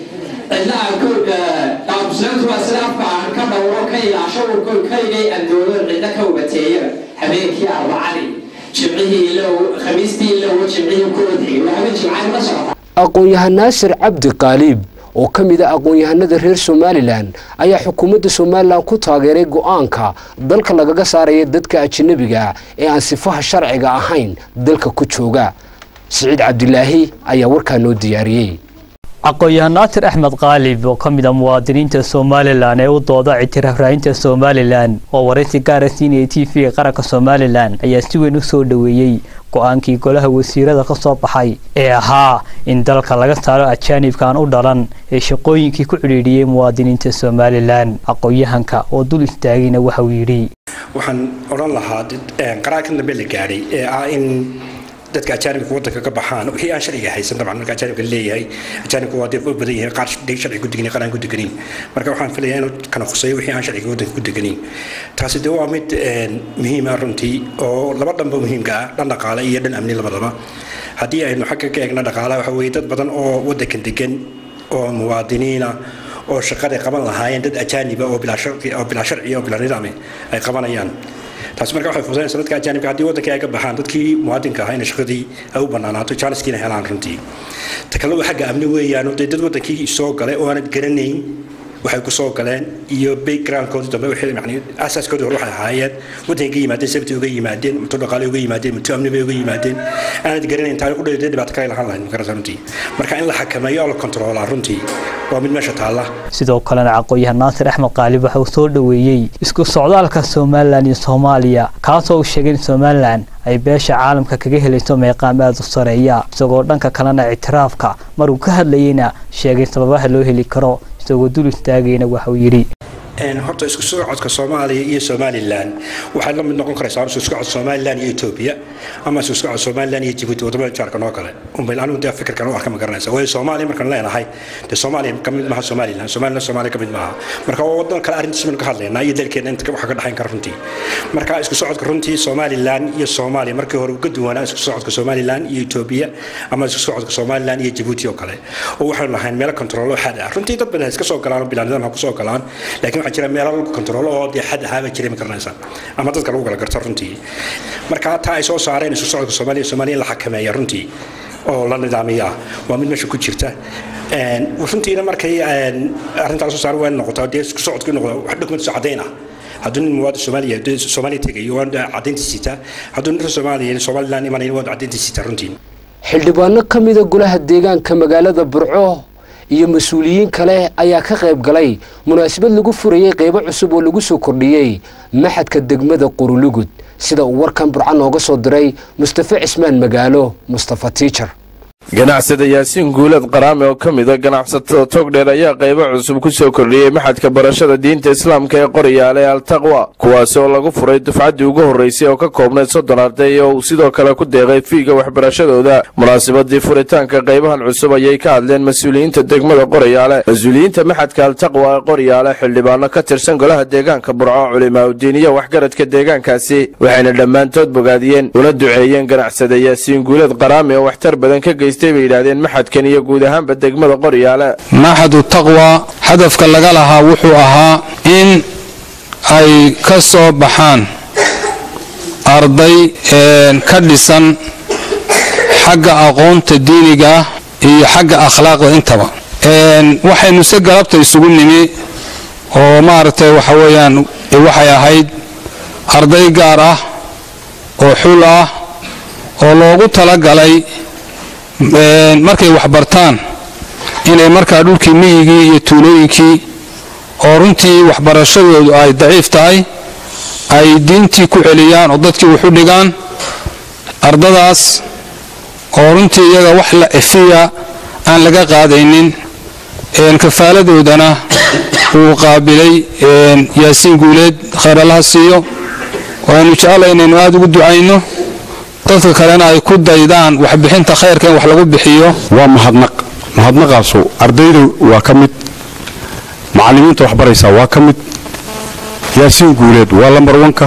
cidna muslimiintu waa sida afka aan ka dhowro ka ilaasho urkood kaligay aan doodan cidna ka ubateeyaba habeenkii arbacadii jimcihii ilow khamiistii ilow jimcihii ku odxigay waa habeen jimcani la socota aqoon-yahan naasir cabdi qaaliib oo ka mid ah aqoon-yahanada reer somalilan ayaa xukuumadda somalilan ku taageeray go-aanka dalka lagaga saaraya dadka ajanabiga ee aan sifaha sharciga ahayn dalka ku jooga siciid cabdilaahi ayaa warkaa noo diyaariyey aqoon-yahan naasir axmed qaalib oo ka mid a muwaadiniinta somalilan ee u dooda ictiraafrahinta somalilan oo waraysi gaara siinaya t v qaranka somalilan ayaa si weyn u soo dhoweeyey go-aankii golaha wasiirada ka soo baxay ee ahaa in dalka laga saaro ajaanibkan u dhalan ee shaqooyinkii ku cidhiidhiyey muwaadiniinta somalilan aqoon-yahanka oo dul istaagayna waxauu yidhi waxaan odhan lahaa qaraarkan dambe la gaadhay ee ah in dadka ajaanibka wadanka ka baxaan wixii aan sharciga haysan dabcan marka ajaanibka leeyahay ajaanibka waa dee u badan yahay qaar sharci ku deganin qaar aan ku deganin marka waxaan filayaa inuu kana khuseeyo wixii aan sharciga wadanka ku deganin taasi dee waa mid muhiim ah runtii oo laba dhanba muhiimka ah dhan dhaqaale iyo dhan amni labadaba haddii aynu xagga ka eegna dhaqaalaha waxa weeye dad badan oo wadankan degan oo muwaadiniina oo shaqaday qaban lahaayeen dad ajaaniba oo bilaa sharci oo bilaa sharci oo bilaa nidaam ay qabanayaan taasi marka waxay fududaynaysaa dadka ajaanibka haddii waddankii ay ka baxaan dadkii muwaadinka ahaa inay shaqadii ay u bannaanaato jaaniskiina helaan runtii ta kale waa xagga amni weeyaan dee dad waddankii soo galay oo aanad garanayn waxay ku soo galeen iyo backgroundkoodii dambe wixii yani asaaskoodii hore waxay ahaayeen waddankay ka yimaadeen sabti uga yimaadeen muto dhaqaale uga yimaadeen muto amni bay uga yimaadeen aanad garanayn intaa u dheedee dhibaato kale lahaan lahayn makarata runtii marka in la xakameeyo oo la kontroolaa runtii waa mid meesha taalla sidoo kalena aqoon-yahan naasir axmed qaalib waxa uu soo dhoweeyey isku socdaalka somalilan iyo soomaaliya kaasoo uu sheegay in somalilan ay beesha caalamka kaga helayso meeqaam aada u sareeya isagoo dhanka kalena ictiraafka maruu ka hadlayeyna sheegay sababaha loo heli karo isagoo dul istaagayna waxa uu yidhi horta isku socodka soomaaliya iyo somalilan waxay la mid noqon karaysaa isku socod somalilan iyo etoobiya ama isku socod somalilan iyo jibuuti wadamada jaarkan oo kale unbay anigu dee fikirkan u arka ma garanaysa waayo soomaaliya markaan leenahay dee soomaaliya ka mid maaha somalilan somalilan soomaaliya ka mid maaha marka waa wadan kale arrintiis baynu ka hadlaynaa iyo dalkeena inta waxa ka dhexayn kara runtii marka isku socodka runtii somalilan iyo soomaaliya markii hore uga duwanaa isku socodka somalilan iyo etoobiya ama isku socodka somalilan iyo jibuuti oo kale oo waxaynu lahayn meelo kontrolo xad ah runtii dad badan iska soo galaan oo bilaanidan ha ku soo galaan laakiin waxaa jira meelo lagu kontrolo oo dee xad ahaaba jiray ma garanaysaa ama dadka lagu kala garto runtii marka taa ay soo saareen isku socodka soomaaliya soomaaliya in la xakameeya runtii oo la nidaamiya waa mid meesha ku jirta runtiina markay arrintaas soo saar waa noqotaa dee isku socodku noqdo wax dokumentis caddayn ah hadduu nin muwaadin soomaaliya soomaaliya tegayo waa caddaynta sitaa hadduu nin soomaaliya somaliland imanayo waa caddaynta sitaa runtii xildhibaano ka mida golaha deegaanka magaalada burco iyo mas-uuliyiin kale ayaa ka qayb galay munaasabad lagu furayey qeybo cusub oo lagu soo kordhiyey maxadka degmada qurulugud sida uu warkan burco nooga soo diray mustafe cismaan magaalo mustafa tiijar ganacsada yaasiin guulad qaraame oo ka mida ganacsatada togdheer ayaa qaybo cusub ku soo kordhiyey maxadka barashada diinta islaamka ee qoryaale altaqwa kuwaasi oo lagu furay dufcaddii ugu horraysay oo ka koobnayd soddon arday oo uu sidoo kale ku deeqay fiiga waxbarashadooda munaasabadii furitaanka qaybahan cusub ayay ka hadleen mas-uuliyiinta degmada qoryaale mas-uuliyiinta maxadka altaqwa ee qoryaale xildhibaano ka tirsan golaha deegaanka burco culimaaudiin iyo waxgaradka deegaankaasi waxayna dhammaantood bogaadiyeen una duceeyeen ganacsada yaasiin guulad qaraame oo waxtar badan ka geystay bay yidhaahdeen maxadkan iyo guud ahaanba degmada qoryaale maxadu taqwa hadafka laga lahaa wuxuu ahaa in ay ka soo baxaan arday ka dhisan xagga aqoonta diiniga ah iyo xagga akhlaaqda intaba waxaynu se galabta isugu nimi oo maaragtay waxa weeyaan waxay ahayd arday gaar ah oo xul ah oo loogu talagalay markay waxbartaan inay markaa dhulkii miyigii iyo tuulooyinkii oo runtii waxbarashadoodu ay daciif tahay ay diintii ku celiyaan oo dadkii wax u dhigaan ardadaas oo runtii iyaga wax la efiya aan laga qaadaynin kafaaladoodana uu qaabilay yaasiin guuleed khayralaha siiyo waanu jeclay inaynu aada ugu ducayno dadka kalena ay ku daydaan waxbixinta khayrka in wax lagu bixiyo waa mahadnaq mahadnaqaasu ardayda waa ka mid macallimiinta waxbaraysaa waa ka mid yaasiin guuleed waa lambar wanka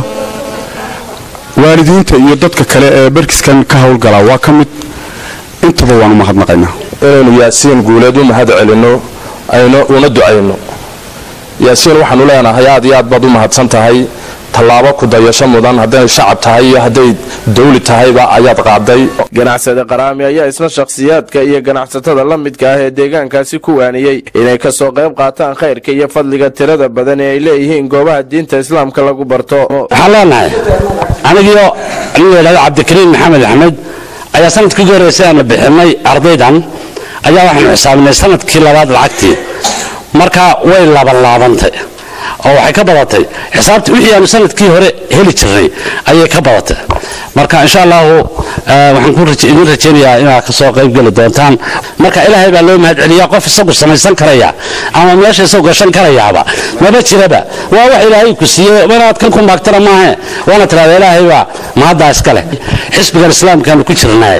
waalidiinta iyo dadka kale ee barkiskan ka howlgalaa waa ka mid intaba waanu mahadnaqaynaa inaynu yaasiin guuleed u mahad celinno aynu una ducayno yaasiin waxaanu leenahay aad iyo aad baad u mahadsan tahay tallaabo ku dayasho mudan hadday shacab tahay iyo hadday dawli tahayba ayaad qaaday ganacsade qaraami ayaa isna shakhsiyaadka iyo ganacsatada la midka ah ee deegaankaasi ku waaniyey inay ka soo qayb qaataan khayrka iyo fadliga tirada badan ee ay leeyihiin goobaha diinta islaamka lagu barto waxaan leenahay anigiyo nin la yidhahdo cabdikariim maxamed axmed ayaa sanadkii ugu horreysay aanu bixinay ardaydan ayaa waxaanu xisaabinay sanadkii labaad lacagtii marka way labanlaabantay oo waxay ka badatay xisaabta wixii aanu sanadkii hore heli jirnay ayay ka badatay marka insha allahu waxaan idin rajaynayaa inaad kasoo qayb geli doontaan marka ilaahay baa loo mahad celiyaa qof isagu samaysan karaya ama meesha isagu gashan karayaaba maba jiraba waa wax ilaahay ku siiyey inaad kan ku maagtana maahe waana tirahda ilaahay baa mahaddaa iska leh xisbigan islaamkaanu ku jirnay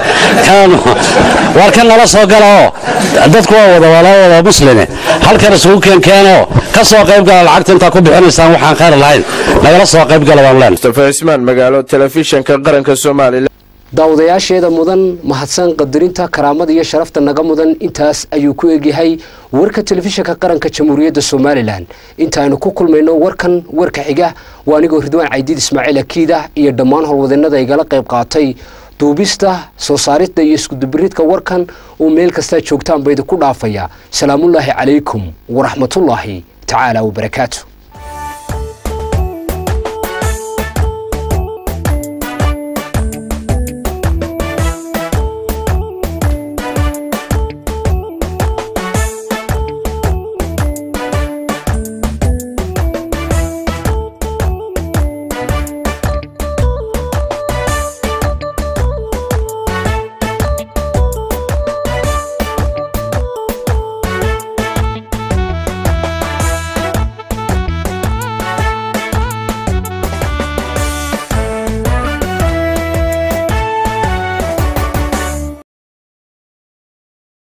waar kan nala soo gala oo dadku waa wada wala wada muslime halkan isugu keenkeenoo ka soo qayb gala lacagta intaa ku bixinaysaan waxaan khayr lahayn nagala soo qayb gala waan leenahay mustafa cismaan magaalo telefishinka qaranka soomaaliya daawadayaasheeda mudan mahadsan qadarinta karaamada iyo sharafta naga mudan intaas ayuu ku egyahay warka telefishinka qaranka jamhuuriyadda somalilan intaaynu ku kulmayno warkan warka xiga waa anigoo ridwaan caydiid ismaaciil akiida iyo dhammaan howlwadeenada igala qayb qaatay duubista soo saarida iyo iskudubiridka warkan uu meel kastaa joogtaan ba idinku dhaafaya salaamullaahi calaykum waraxmatullaahi tacaala wabarakaatu